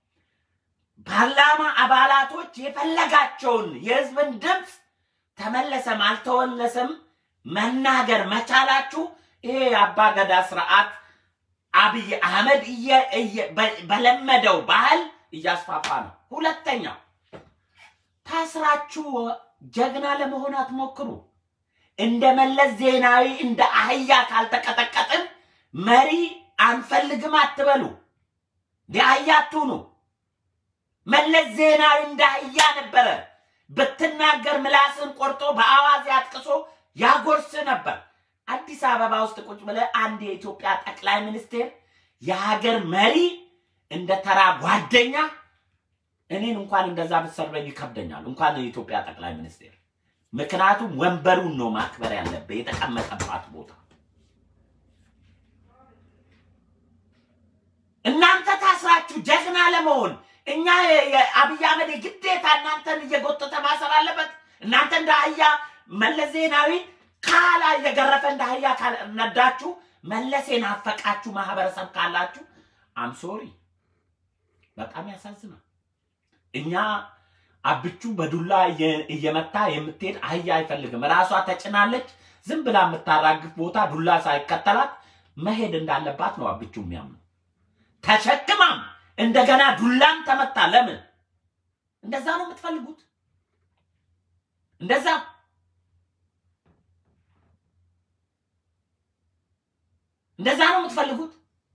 ፓርላማ አባላቶች የፈለጋቸውን የህዝብን ድምፅ ተመለሰም አልተወለሰም መናገር መቻላችሁ ይሄ የአባገዳ ስርዓት አብይ አህመድ በለመደው ባህል እያስፋፋ ነው። ሁለተኛው ታስራችሁ ጀግና ለመሆን አትሞክሩ። እንደ መለስ ዜናዊ እንደ አህያ ካልተቀጠቀጥን መሪ አንፈልግም አትበሉ። እንደ አህያ አትሁኑ። መለስ ዜናዊ እንደ አህያ ነበረ። ብትናገር ምላስን ቆርጦ በአዋዜ አጥቅሶ ያጎርስ ነበር። አዲስ አበባ ውስጥ ቁጭ ብለህ አንድ የኢትዮጵያ ጠቅላይ ሚኒስቴር የሀገር መሪ እንደ ተራ ጓደኛ እኔን እንኳን እንደዛ ብትሰርበኝ ይከብደኛል፣ እንኳን የኢትዮጵያ ጠቅላይ ሚኒስቴር። ምክንያቱም ወንበሩን ነው ማክበር ያለብህ፣ የተቀመጠባት ቦታ። እናንተ ታስራችሁ ጀግና ለመሆን እኛ የአብይ አህመድ ግዴታ እናንተን እየጎተተ ማሰር አለበት። እናንተ እንደ አህያ መለስ ዜናዊ ካላ እየገረፈ እንደ አህያ ነዳችሁ። መለስ የናፈቃችሁ ማህበረሰብ ካላችሁ አምሶሪ በጣም ያሳዝናል። እኛ አብቹ በዱላ እየመታ የምትሄድ አህያ አይፈልግም። ራሷ ተጭናለች። ዝም ብላ የምታራግፍ ቦታ ዱላ ሳይከተላት መሄድ እንዳለባት ነው አብቹ የሚያምነው። ተሸክማም እንደገና ዱላም ተመታ። ለምን እንደዛ ነው የምትፈልጉት? እንደዛ እንደዛ ነው የምትፈልጉት?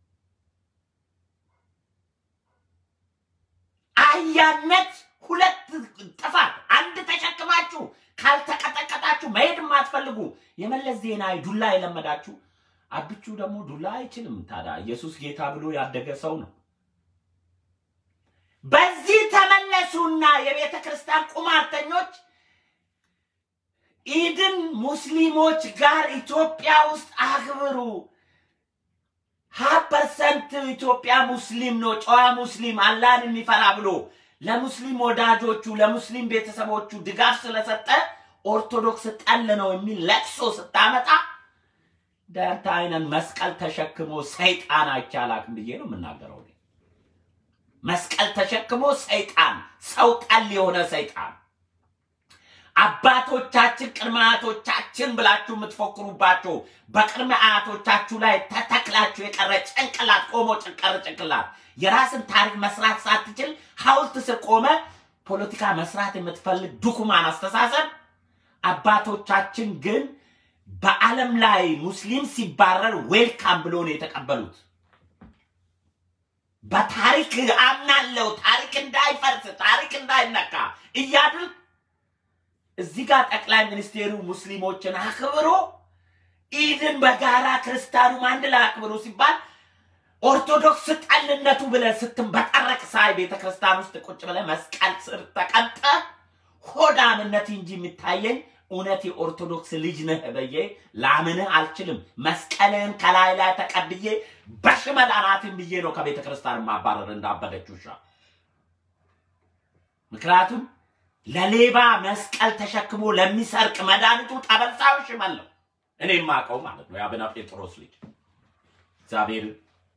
አህያነት ሁለት ጥፋት፣ አንድ ተሸክማችሁ ካልተቀጠቀጣችሁ መሄድ የማትፈልጉ የመለስ ዜናዊ ዱላ የለመዳችሁ አብቹ ደግሞ ዱላ አይችልም። ታዲያ ኢየሱስ ጌታ ብሎ ያደገ ሰው ነው። በዚህ ተመለሱና የቤተ ክርስቲያን ቁማርተኞች ኢድን ሙስሊሞች ጋር ኢትዮጵያ ውስጥ አክብሩ። ሀያ ፐርሰንት ኢትዮጵያ ሙስሊም ነው፣ ጨዋ ሙስሊም አላህን የሚፈራ ብሎ ለሙስሊም ወዳጆቹ ለሙስሊም ቤተሰቦቹ ድጋፍ ስለሰጠ ኦርቶዶክስ ጠል ነው የሚል ለቅሶ ስታመጣ ዳንተ አይነን መስቀል ተሸክሞ ሰይጣን አይቻላክም ብዬ ነው የምናገረው። እኔ መስቀል ተሸክሞ ሰይጣን ሰው ጠል የሆነ ሰይጣን አባቶቻችን ቅድመ አያቶቻችን ብላችሁ የምትፎክሩባቸው በቅድመ አያቶቻችሁ ላይ ተተክላችሁ የቀረ ጭንቅላት ቆሞ ጭንቀር ጭንቅላት የራስን ታሪክ መስራት ሳትችል ሐውልት ስር ቆመ ፖለቲካ መስራት የምትፈልግ ዱኩማን አስተሳሰብ። አባቶቻችን ግን በዓለም ላይ ሙስሊም ሲባረር ዌልካም ብሎ ነው የተቀበሉት። በታሪክ አምናለው ታሪክ እንዳይፈርስ ታሪክ እንዳይነካ እያድል እዚህ ጋር ጠቅላይ ሚኒስቴሩ ሙስሊሞችን አክብሮ ኢድን በጋራ ክርስቲያኑም አንድ ላይ አክብሮ ሲባል ኦርቶዶክስ ጠልነቱ ብለ ስትንበጠረቅ ሳይ ቤተ ክርስቲያን ውስጥ ቁጭ ብለ መስቀል ስር ተቀምጠ ሆዳምነት እንጂ የሚታየኝ እውነት የኦርቶዶክስ ልጅ ነህ ብዬ ላምንህ አልችልም። መስቀልህን ከላይ ላይ ተቀብዬ በሽመል አናትን ብዬ ነው ከቤተ ክርስቲያን ማባረር እንዳበደች ውሻ። ምክንያቱም ለሌባ መስቀል ተሸክሞ ለሚሰርቅ መድኃኒቱ ጠበልሳው ሽመል ነው። እኔ የማውቀው ማለት ነው የአቡነ ጴጥሮስ ልጅ እግዚአብሔር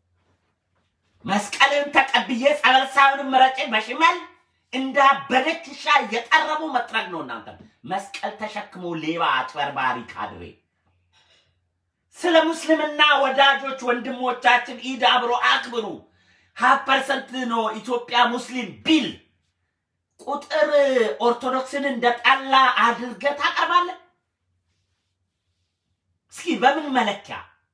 መስቀልን ተቀብዬ ጸበልሳውንም ምረጭ በሽመል እንዳበደች ውሻ እየጠረቡ መጥረግ ነው። እናንተ መስቀል ተሸክሞ ሌባ አጭበርባሪ ካድሬ ስለ ሙስልምና ወዳጆች ወንድሞቻችን ኢድ አብሮ አክብሩ። ሀያ ፐርሰንት ነው ኢትዮጵያ ሙስሊም ቢል ቁጥር ኦርቶዶክስን እንደ ጠላ አድርገህ ታቀርባለህ? እስኪ በምን መለኪያ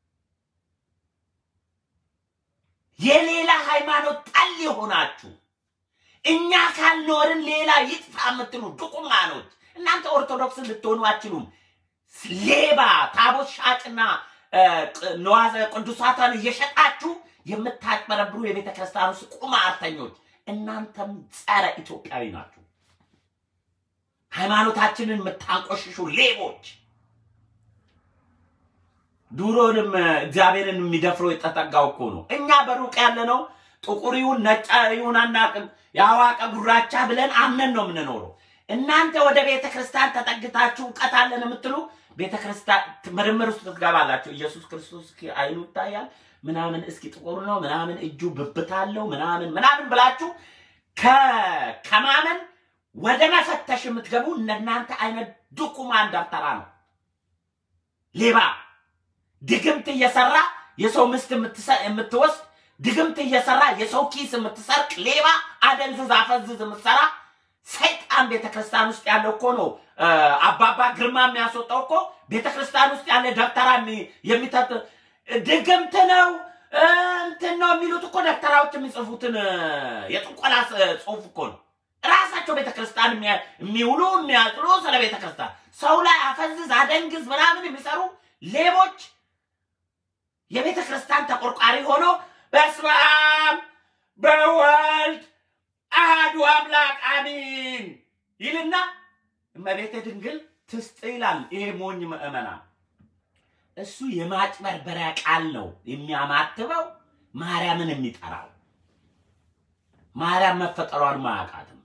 የሌላ ሃይማኖት ጠል የሆናችሁ እኛ ካልኖርን ሌላ ይጥፋ የምትሉ ዱቁማኖች እናንተ ኦርቶዶክስን ልትሆኑ አችሉም። ሌባ ታቦት ሻጭና ነዋዘ ቅዱሳትን እየሸጣችሁ የምታጭበረብሩ የቤተ ክርስቲያን ውስጥ ቁማርተኞች እናንተም ጸረ ኢትዮጵያዊ ናችሁ። ሃይማኖታችንን የምታንቆሽሹ ሌቦች ድሮንም እግዚአብሔርን የሚደፍረው የተጠጋው እኮ ነው። እኛ በሩቅ ያለ ነው ጥቁር ይሁን ነጭ ይሁን አናቅም፣ የአዋቀ ጉራቻ ብለን አምነን ነው የምንኖረው። እናንተ ወደ ቤተ ክርስቲያን ተጠግታችሁ እውቀት አለን የምትሉ ቤተ ክርስቲያን ምርምር ውስጥ ትገባላችሁ። ኢየሱስ ክርስቶስ እስኪ አይኑ ይታያል ምናምን፣ እስኪ ጥቁር ነው ምናምን፣ እጁ ብብት አለው ምናምን ምናምን ብላችሁ ከማመን ወደ መፈተሽ የምትገቡ እነናንተ አይነት ዱኩማን ደብተራ ነው ሌባ ድግምት እየሰራ የሰው ምስት የምትወስድ ድግምት እየሰራ የሰው ኪስ የምትሰርቅ ሌባ አደንዝዝ አፈዝዝ የምትሰራ ሰይጣን ቤተክርስቲያን ውስጥ ያለው እኮ ነው። አባባ ግርማ የሚያስወጣው እኮ ቤተክርስቲያን ውስጥ ያለ ደብተራ የሚተት ድግምት ነው እንትን ነው የሚሉት እኮ ደብተራዎች የሚጽፉትን የጥቆላ ጽሁፍ እኮ ነው። ራሳቸው ቤተክርስቲያን የሚውሉ የሚያጥሉ ስለ ቤተክርስቲያን ሰው ላይ አፈዝዝ አደንግዝ ምናምን የሚሰሩ ሌቦች የቤተ ክርስቲያን ተቆርቋሪ ሆኖ በስመ አብ በወልድ አሐዱ አምላክ አሚን ይልና እመቤተ ድንግል ትስጥ ይላል። ይሄ ሞኝ ምዕመና እሱ የማጭበርበሪያ ቃል ነው የሚያማትበው ማርያምን የሚጠራው ማርያም መፈጠሯን ማያውቃትም።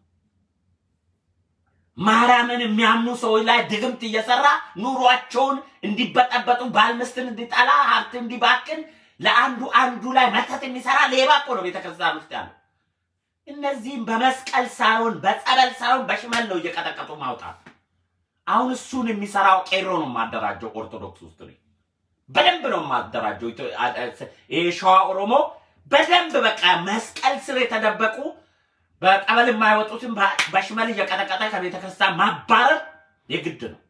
ማርያምን የሚያምኑ ሰዎች ላይ ድግምት እየሰራ ኑሯቸውን እንዲበጠበጡ ባል ሚስትን እንዲጠላ ሀብት እንዲባክን ለአንዱ አንዱ ላይ መተት የሚሰራ ሌባ እኮ ነው ቤተክርስቲያን ውስጥ ያለው። እነዚህም በመስቀል ሳይሆን በጸበል ሳይሆን በሽመል ነው እየቀጠቀጡ ማውጣት። አሁን እሱን የሚሰራው ቄሮ ነው የማደራጀው ኦርቶዶክስ ውስጥ ነው። በደንብ ነው የማደራጀው። ይሄ ሸዋ ኦሮሞ በደንብ በቃ መስቀል ስር የተደበቁ በቀበሌ የማይወጡትን በ- በሽመል እየቀጠቀጠ ከቤተ ክርስቲያን ማባረር የግድ ነው።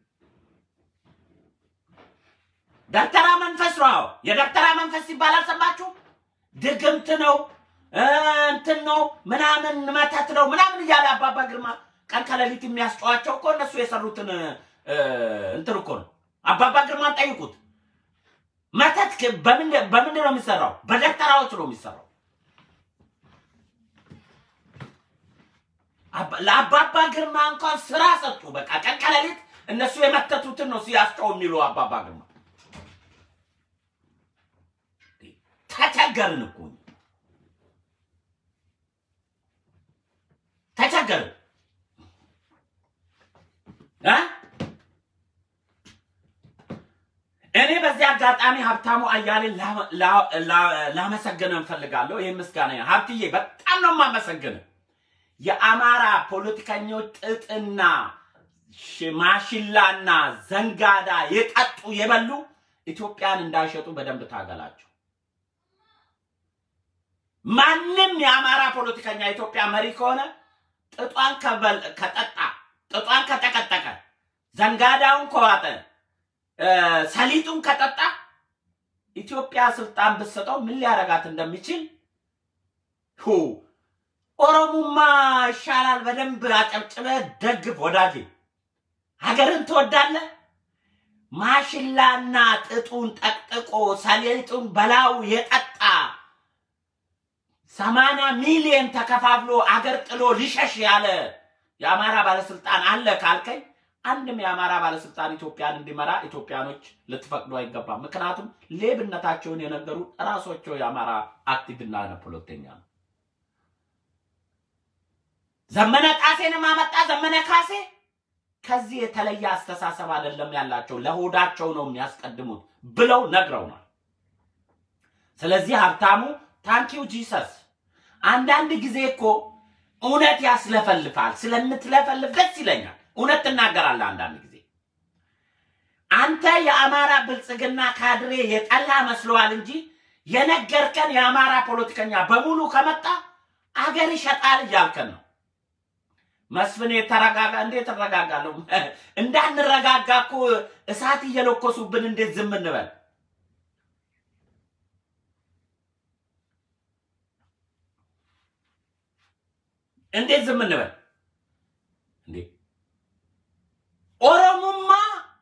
ደብተራ መንፈስ ነው። አዎ፣ የደብተራ መንፈስ ሲባል አልሰማችሁ? ድግምት ነው እ፣ እንትን ነው ምናምን መተት ነው ምናምን እያለ አባባ ግርማ ቀን ከሌሊት የሚያስጨዋቸው እኮ እነሱ የሰሩትን እ፣ እንትን እኮ ነው። አባባ ግርማን ጠይቁት። መተት ክ- በምን- በምንድን ነው የሚሰራው? በደብተራዎች ነው የሚሰራው። አባ- ለአባባ ግርማ እንኳን ስራ ሰጡ። በቃ ቀን ከሌሊት እነሱ የመተቱትን ነው ሲያስጨው የሚሉ አባባ ግርማ። ተቸገርን እኮ እኛ። ተቸገርን እ? እኔ በዚህ አጋጣሚ ሀብታሙ አያሌን ላ- ላ- ላ- ላመሰግን እንፈልጋለሁ። ይህ ምስጋና ሀብትዬ በጣም ነው የማመሰግን። የአማራ ፖለቲከኞች ጥጥና ሽ- ማሽላና ዘንጋዳ የጠጡ የበሉ ኢትዮጵያን እንዳይሸጡ በደንብ ታገላቸው። ማንም የአማራ ፖለቲከኛ ኢትዮጵያ መሪ ከሆነ ጥጧን ከበል- ከጠጣ ጥጧን ከጠቀጠቀ ዘንጋዳውን ከዋጠ እ፣ ሰሊጡን ከጠጣ ኢትዮጵያ ስልጣን ብትሰጠው ምን ሊያረጋት እንደሚችል ሁ ኦሮሙማ ይሻላል። በደንብ አጨብጭበ ደግፍ ወዳጄ። ሀገርን ትወዳለህ። ማሽላና ጥጡን ጠቅጥቆ ሰሊጡን በላው የጠጣ ሰማንያ ሚሊዮን ተከፋፍሎ አገር ጥሎ ሊሸሽ ያለ የአማራ ባለስልጣን አለ ካልከኝ አንድም የአማራ ባለስልጣን ኢትዮጵያን እንዲመራ ኢትዮጵያኖች ልትፈቅዱ አይገባም። ምክንያቱም ሌብነታቸውን የነገሩ ራሳቸው የአማራ አክቲቭና ፖለቲከኛ ነው። ዘመነ ጣሴንም አመጣ ዘመነ ካሴ ከዚህ የተለየ አስተሳሰብ አይደለም ያላቸው፣ ለሆዳቸው ነው የሚያስቀድሙት ብለው ነግረውናል። ስለዚህ ሀብታሙ ታንኪው ጂሰስ። አንዳንድ ጊዜ እኮ እውነት ያስለፈልፋል። ስለምትለፈልፍ ደስ ይለኛል። እውነት ትናገራለህ። አንዳንድ ጊዜ አንተ የአማራ ብልጽግና ካድሬ የጠላ መስለዋል እንጂ የነገርከን የአማራ ፖለቲከኛ በሙሉ ከመጣ አገር ይሸጣል እያልከን ነው። መስፍን የተረጋጋ እንዴት እረጋጋለሁ? እንዳንረጋጋ እኮ እሳት እየለኮሱብን እንዴት ዝም እንበል? እንዴት ዝም እንበል እንዴ? ኦሮሞማ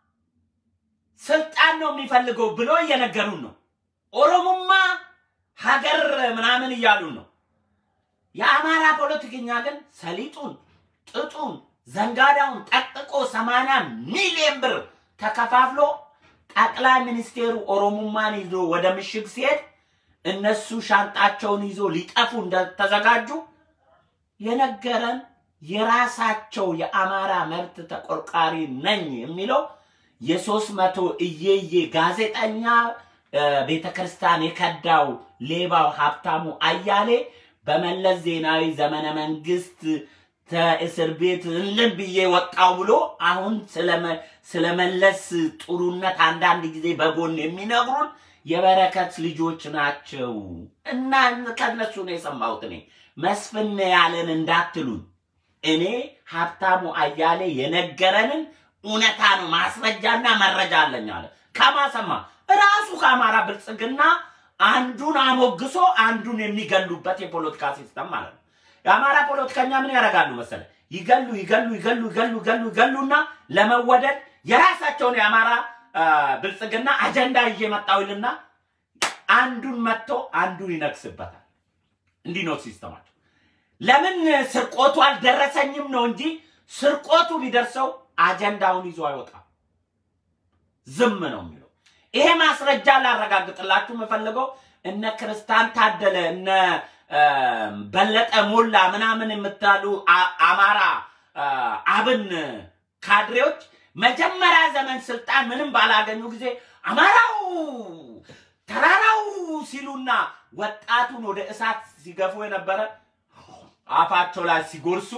ስልጣን ነው የሚፈልገው ብሎ እየነገሩን ነው። ኦሮሞማ ሀገር ምናምን እያሉን ነው። የአማራ ፖለቲከኛ ግን ሰሊጡን፣ ጥጡን፣ ዘንጋዳውን ጠቅጥቆ ሰማንያ ሚሊዮን ብር ተከፋፍሎ ጠቅላይ ሚኒስቴሩ ኦሮሞማን ይዞ ወደ ምሽግ ሲሄድ እነሱ ሻንጣቸውን ይዞ ሊጠፉ እንደተዘጋጁ የነገረን የራሳቸው የአማራ መብት ተቆርቋሪ ነኝ የሚለው የሶስት መቶ እየዬ ጋዜጠኛ ቤተ ክርስቲያን የከዳው ሌባው ሀብታሙ አያሌ በመለስ ዜናዊ ዘመነ መንግስት ከእስር ቤት እልም ብዬ ወጣው ብሎ አሁን ስለመለስ ጥሩነት አንዳንድ ጊዜ በጎን የሚነግሩን የበረከት ልጆች ናቸው እና ከነሱ ነው የሰማሁት እኔ መስፍን ያለን እንዳትሉን እኔ ሀብታሙ አያሌ የነገረንን እውነታ ነው ማስረጃና መረጃ አለኝ አለ ከማሰማ ራሱ ከአማራ ብልጽግና አንዱን አሞግሶ አንዱን የሚገሉበት የፖለቲካ ሲስተም ማለት ነው የአማራ ፖለቲከኛ ምን ያደርጋሉ መሰለ ይገሉ ይገሉ ይገሉ ይገሉ ይገሉ ይገሉና ለመወደድ የራሳቸውን የአማራ ብልጽግና አጀንዳ ይዤ መጣሁ ይልና አንዱን መጥቶ አንዱን ይነግስበታል እንዲህ ነው ሲስተማቸው ለምን ስርቆቱ አልደረሰኝም ነው እንጂ ስርቆቱ ቢደርሰው አጀንዳውን ይዞ አይወጣም ዝም ነው የሚለው ይሄ ማስረጃ ላረጋግጥላችሁ የምፈልገው እነ ክርስቲያን ታደለ እነ በለጠ ሞላ ምናምን የምታሉ አማራ አብን ካድሬዎች መጀመሪያ ዘመን ስልጣን ምንም ባላገኙ ጊዜ አማራው ተራራው ሲሉና ወጣቱን ወደ እሳት ሲገፉ የነበረ አፋቸው ላይ ሲጎርሱ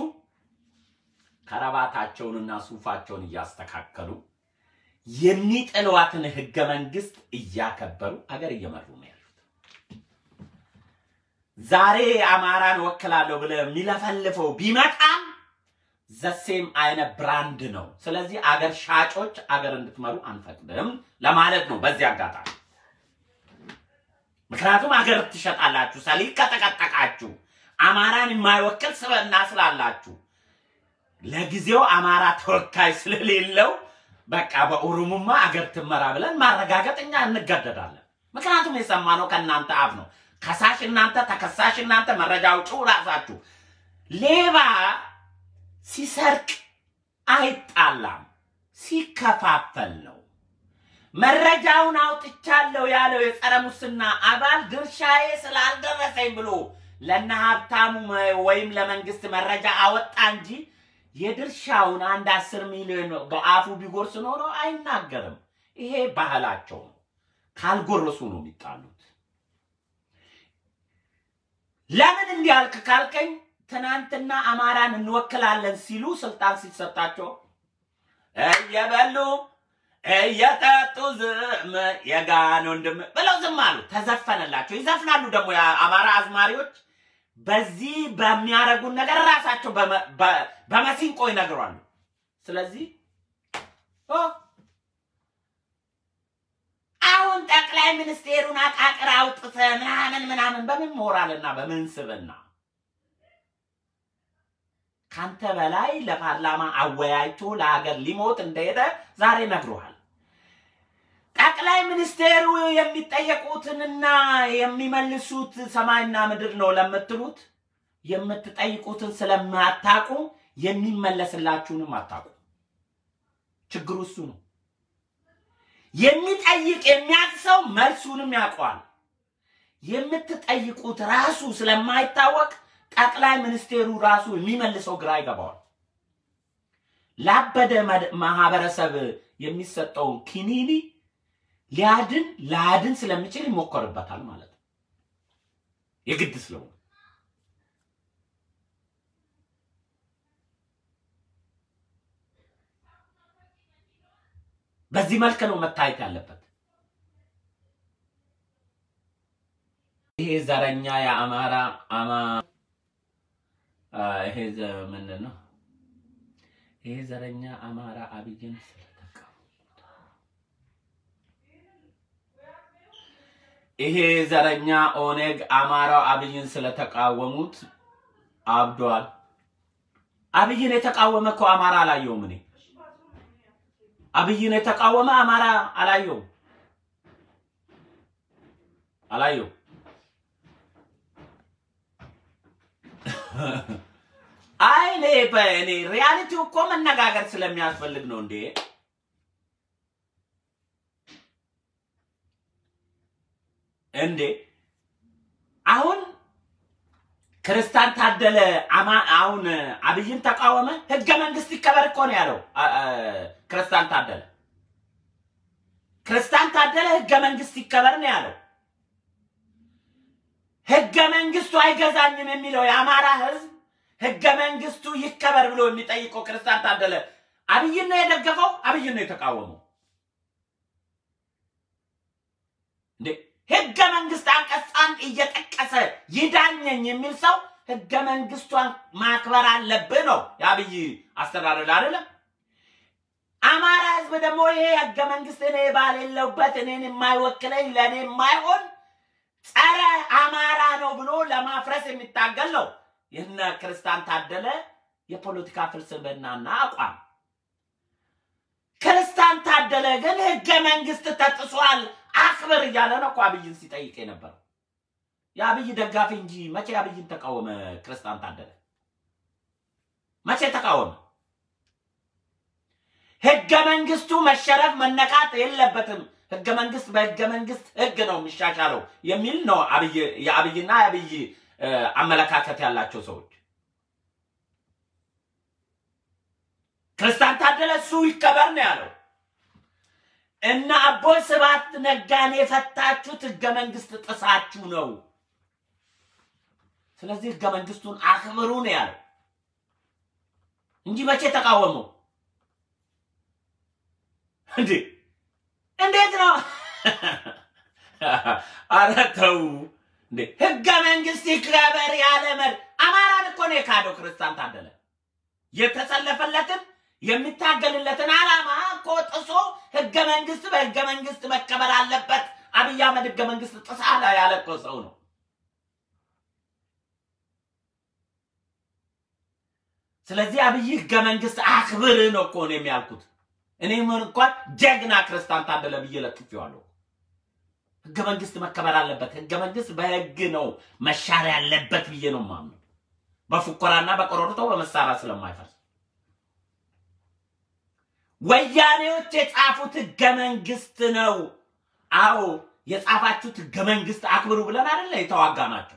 ከረባታቸውንና ሱፋቸውን እያስተካከሉ የሚጥሏትን ህገ መንግስት እያከበሩ አገር እየመሩ ነው ያሉት። ዛሬ አማራን ወክላለሁ ብለህ የሚለፈልፈው ቢመጣም ዘሴም አይነት ብራንድ ነው። ስለዚህ አገር ሻጮች አገር እንድትመሩ አንፈቅድም ለማለት ነው በዚህ አጋጣሚ። ምክንያቱም አገር ትሸጣላችሁ፣ ሰሊጥ ከጠቀጠቃችሁ፣ አማራን የማይወክል ስብዕና ስላላችሁ፣ ለጊዜው አማራ ተወካይ ስለሌለው በቃ በኦሮሞማ አገር ትመራ ብለን ማረጋገጥ እኛ እንገደዳለን። ምክንያቱም የሰማነው ከእናንተ አፍ ነው። ከሳሽ እናንተ፣ ተከሳሽ እናንተ፣ መረጃ አውጪው ራሳችሁ። ሌባ ሲሰርቅ አይጣላም፣ ሲከፋፈል ነው። መረጃውን አውጥቻለሁ ያለው የጸረ ሙስና አባል ድርሻዬ ስላልደረሰኝ ብሎ ለነ ሀብታሙ ወይም ለመንግስት መረጃ አወጣ እንጂ የድርሻውን አንድ አስር ሚሊዮን በአፉ ቢጎርስ ኖሮ አይናገርም። ይሄ ባህላቸው ነው። ካልጎረሱ ነው የሚጣሉት። ለምን እንዲህ አልክ ካልከኝ ትናንትና አማራን እንወክላለን ሲሉ ስልጣን ሲሰጣቸው እየበሉ እየጠጡ ዝም የጋን ወንድም ብለው ዝም አሉ። ተዘፈነላቸው። ይዘፍናሉ ደግሞ የአማራ አዝማሪዎች በዚህ በሚያደርጉን ነገር ራሳቸው በመሲንቆ ይነግሯሉ። ስለዚህ አሁን ጠቅላይ ሚኒስቴሩን አቃቅር አውጥተ ምናምን ምናምን በምን ሞራልና በምን ስብና ካንተ በላይ ለፓርላማ አወያይቶ ለሀገር ሊሞት እንደሄደ ዛሬ ነግሮሃል። ጠቅላይ ሚኒስቴሩ የሚጠየቁትንና የሚመልሱት ሰማይና ምድር ነው ለምትሉት የምትጠይቁትን ስለማታቁ የሚመለስላችሁንም አታቁ። ችግሩ እሱ ነው። የሚጠይቅ የሚያውቅ ሰው መልሱንም ያውቀዋል። የምትጠይቁት ራሱ ስለማይታወቅ ጠቅላይ ሚኒስቴሩ ራሱ የሚመልሰው ግራ ይገባዋል። ላበደ ማህበረሰብ የሚሰጠውን ኪኒኒ ሊያድን ላድን ስለሚችል ይሞከርበታል ማለት ነው። የግድ ስለሆነ በዚህ መልክ ነው መታየት ያለበት። ይሄ ዘረኛ የአማራ አማ ይሄ ምንድን ነው? ይሄ ዘረኛ አማራ አብይን ስለተቃወሙት ይሄ ዘረኛ ኦኔግ አማራው አብይን ስለተቃወሙት አብዷል። አብይን የተቃወመ እኮ አማራ አላየውም። እኔ አብይን የተቃወመ አማራ አላየውም አላየውም። አይ እኔ በእኔ ሪያሊቲው እኮ መነጋገር ስለሚያስፈልግ ነው እንዴ። እንዴ አሁን ክርስቲያን ታደለ አሁን አብይን ተቃወመ። ህገ መንግስት ይከበር እኮ ነው ያለው ክርስቲያን ታደለ። ክርስቲያን ታደለ ህገ መንግስት ይከበር ነው ያለው። ህገ መንግስቱ አይገዛኝም የሚለው የአማራ ህዝብ ህገ መንግስቱ ይከበር ብሎ የሚጠይቀው ክርስቲያን ታደለ አብይን ነው የደገፈው፣ አብይን ነው የተቃወመው። እንዴ ህገ መንግስት አንቀጻን እየጠቀሰ ይዳኘኝ የሚል ሰው ህገ መንግስቷን ማክበር አለብህ ነው የአብይ አስተዳደር አይደለም። አማራ ህዝብ ደግሞ ይሄ ህገ መንግስት እኔ ባሌለውበት እኔን የማይወክለኝ ለእኔ የማይሆን ጸረ አማራ ነው ብሎ ለማፍረስ የሚታገል ነው። ይህነ ክርስቲያን ታደለ የፖለቲካ ፍልስፍናና አቋም። ክርስቲያን ታደለ ግን ህገ መንግስት ተጥሷል አክብር እያለ ነው እኮ አብይን ሲጠይቅ የነበረው። የአብይ ደጋፊ እንጂ መቼ አብይን ተቃወመ? ክርስቲያን ታደለ መቼ ተቃወመ? ህገ መንግስቱ መሸረፍ መነካት የለበትም። ህገ መንግስት በህገ መንግስት ህግ ነው የሚሻሻለው የሚል ነው አብይ የአብይና የአብይ አመለካከት ያላቸው ሰዎች። ክርስቲያን ታደለ እሱ ይከበር ነው ያለው። እና አቦይ ስብሐት ነጋን የፈታችሁት ህገ መንግስት ጥሳችሁ ነው። ስለዚህ ህገ መንግስቱን አክብሩ ነው ያለው እንጂ መቼ ተቃወመው እንዴ? እንዴት ነው? አረ ተው እንዴ ህገ መንግስት ይከበር ያለ መሪ አማራን እኮ ነው የካደው ክርስቲያን ታደለ የተሰለፈለትን የሚታገልለትን ዓላማ እኮ ጥሶ ህገ መንግስት በህገ መንግስት መከበር አለበት አብይ አህመድ ህገ መንግስት ጥሳለ ያለ እኮ ሰው ነው። ስለዚህ አብይ ህገ መንግስት አክብር ነው እኮ ነው የሚያልኩት። እኔ ምን እንኳን ጀግና ክርስቲያን ታደለ ብዬ ለጥፌዋለሁ። ህገ መንግስት መከበር አለበት። ህገ መንግስት በህግ ነው መሻር ያለበት ብዬ ነው ማምነው። በፉከራና በቆሮርቶ በመሳሪያ ስለማይፈርስ ወያኔዎች የጻፉት ህገ መንግስት ነው። አዎ የጻፋችሁት ህገ መንግስት አክብሩ ብለን አይደለ የተዋጋ ናቸው።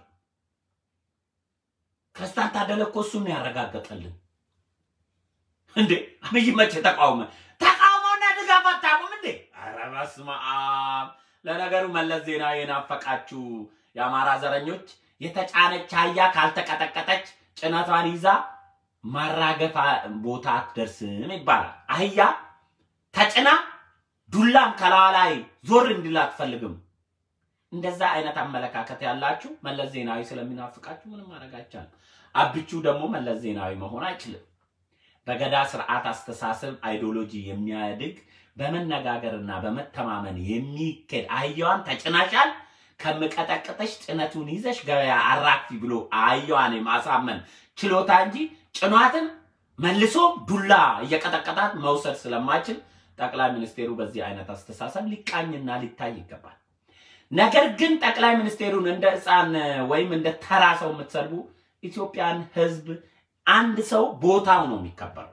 ክርስቲያን ታደለ እኮ እሱን ያረጋገጠልን እንዴ። አብይ መቼ ተቃውመ ተቃውሞና ድጋፍ አታቁም እንዴ? ኧረ በስመ አብ። ለነገሩ መለስ ዜናዊ የናፈቃችሁ የአማራ ዘረኞች የተጫነች አህያ ካልተቀጠቀጠች ጭነቷን ይዛ ማራገፋ ቦታ አትደርስም ይባላል። አህያ ተጭና ዱላም ከላዋ ላይ ዞር እንዲል አትፈልግም። እንደዛ አይነት አመለካከት ያላችሁ መለስ ዜናዊ ስለሚናፍቃችሁ ምንም ማድረግ አይቻልም። አብቹ ደግሞ መለስ ዜናዊ መሆን አይችልም። በገዳ ስርዓት አስተሳሰብ አይዲዮሎጂ የሚያድግ በመነጋገርና በመተማመን የሚኬድ አህያዋን ተጭናሻል ከምቀጠቅጠሽ ጭነቱን ይዘሽ ገበያ አራክፊ ብሎ አህያዋን የማሳመን ችሎታ እንጂ ጭኗትን መልሶ ዱላ እየቀጠቀጣት መውሰድ ስለማይችል ጠቅላይ ሚኒስቴሩ በዚህ አይነት አስተሳሰብ ሊቃኝና ሊታይ ይገባል። ነገር ግን ጠቅላይ ሚኒስቴሩን እንደ ሕፃን ወይም እንደ ተራ ሰው የምትሰድቡ ኢትዮጵያን ሕዝብ አንድ ሰው ቦታው ነው የሚከበረው።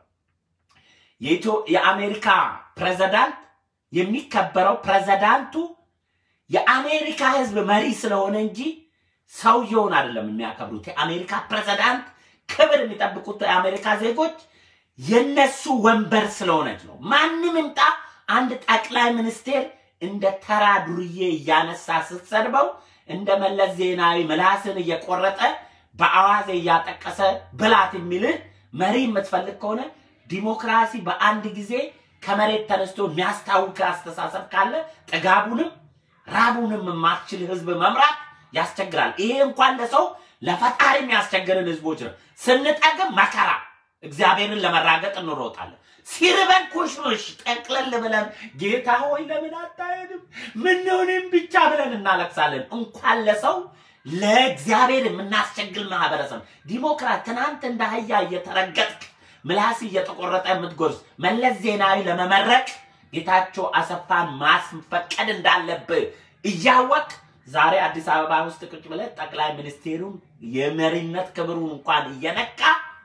የአሜሪካ ፕሬዝዳንት የሚከበረው ፕሬዝዳንቱ የአሜሪካ ሕዝብ መሪ ስለሆነ እንጂ ሰውየውን አይደለም የሚያከብሩት። የአሜሪካ ፕሬዝዳንት ክብር የሚጠብቁት የአሜሪካ ዜጎች የነሱ ወንበር ስለሆነች ነው። ማንም ይምጣ አንድ ጠቅላይ ሚኒስቴር እንደ ተራ ዱርዬ እያነሳ ስትሰድበው እንደ መለስ ዜናዊ ምላስን እየቆረጠ በአዋዜ እያጠቀሰ ብላት የሚልህ መሪ የምትፈልግ ከሆነ ዲሞክራሲ በአንድ ጊዜ ከመሬት ተነስቶ የሚያስታውክ አስተሳሰብ ካለ ጥጋቡንም ራቡንም የማትችል ህዝብ መምራት ያስቸግራል። ይሄ እንኳን ለሰው ለፈጣሪ የሚያስቸግርን ህዝቦች ነው። ስንጠግም መከራ እግዚአብሔርን ለመራገጥ እንሮጣለን። ሲርበን ኩሽሽ ጠቅለል ብለን ጌታ ሆይ ለምን አታሄድም? ምንሆንም ብቻ ብለን እናለቅሳለን። እንኳን ለሰው ለእግዚአብሔር የምናስቸግል ማህበረሰብ ዲሞክራት ትናንት እንደ አህያ እየተረገጥክ ምላስ እየተቆረጠ የምትጎርስ መለስ ዜናዊ ለመመረቅ ጌታቸው አሰፋን ማስፈቀድ እንዳለብህ እያወቅ ዛሬ አዲስ አበባ ውስጥ ቁጭ ብለህ ጠቅላይ ሚኒስቴሩን የመሪነት ክብሩን እንኳን እየነካ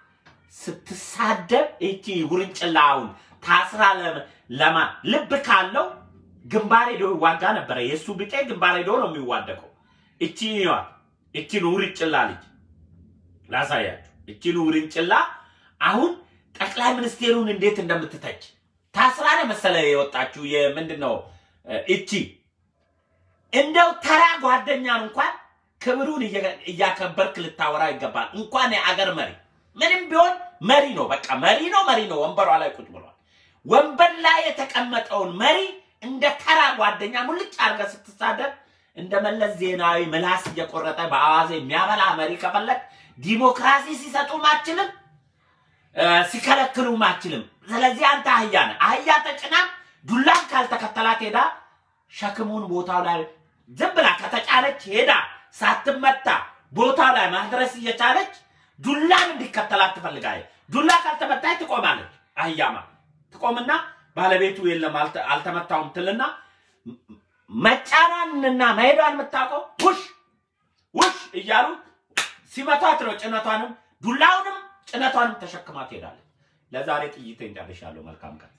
ስትሳደብ እቺ ውርንጭላውን ታስራ ለማ ልብ ካለው ግንባር ሄዶ ይዋጋ ነበረ። የእሱ ብጤ ግንባር ሄዶ ነው የሚዋደቀው። እቺ ይዋት እቺን ውርንጭላ ልጅ ላሳያችሁ። እቺን ውርንጭላ አሁን ጠቅላይ ሚኒስቴሩን እንዴት እንደምትተች ታስራ ነው መሰለ የወጣችሁ። የምንድን ነው እቺ እንደው ተራ ጓደኛን እንኳን ክብሩን እያከበርክ ልታወራ ይገባል። እንኳን የአገር መሪ ምንም ቢሆን መሪ ነው። በቃ መሪ ነው፣ መሪ ነው። ወንበሯ ላይ ቁጭ ብሏል። ወንበር ላይ የተቀመጠውን መሪ እንደ ተራ ጓደኛ ሙልጭ አድርገህ ስትሳደብ እንደ መለስ ዜናዊ ምላስ እየቆረጠ በአዋዜ የሚያበላ መሪ ከፈለግ ዲሞክራሲ ሲሰጡም አችልም፣ ሲከለክሉም አችልም። ስለዚህ አንተ አህያ ነህ። አህያ ተጭና ዱላም ካልተከተላት ሄዳ ሸክሙን ቦታው ላይ ዝም ብላ ከተጫነች ሄዳ ሳትመታ ቦታው ላይ ማድረስ እየቻለች ዱላን እንዲከተላት ትፈልጋለች። ዱላ ካልተመታች ትቆማለች። አህያማ ትቆምና ባለቤቱ የለም አልተመታውም ትልና መጫኗንና መሄዷን የምታውቀው ውሽ ውሽ እያሉ ሲመቷት ነው። ጭነቷንም ዱላውንም ጭነቷንም ተሸክማ ትሄዳለች። ለዛሬ ጥይቴን ጨርሻለሁ። መልካም ቀን።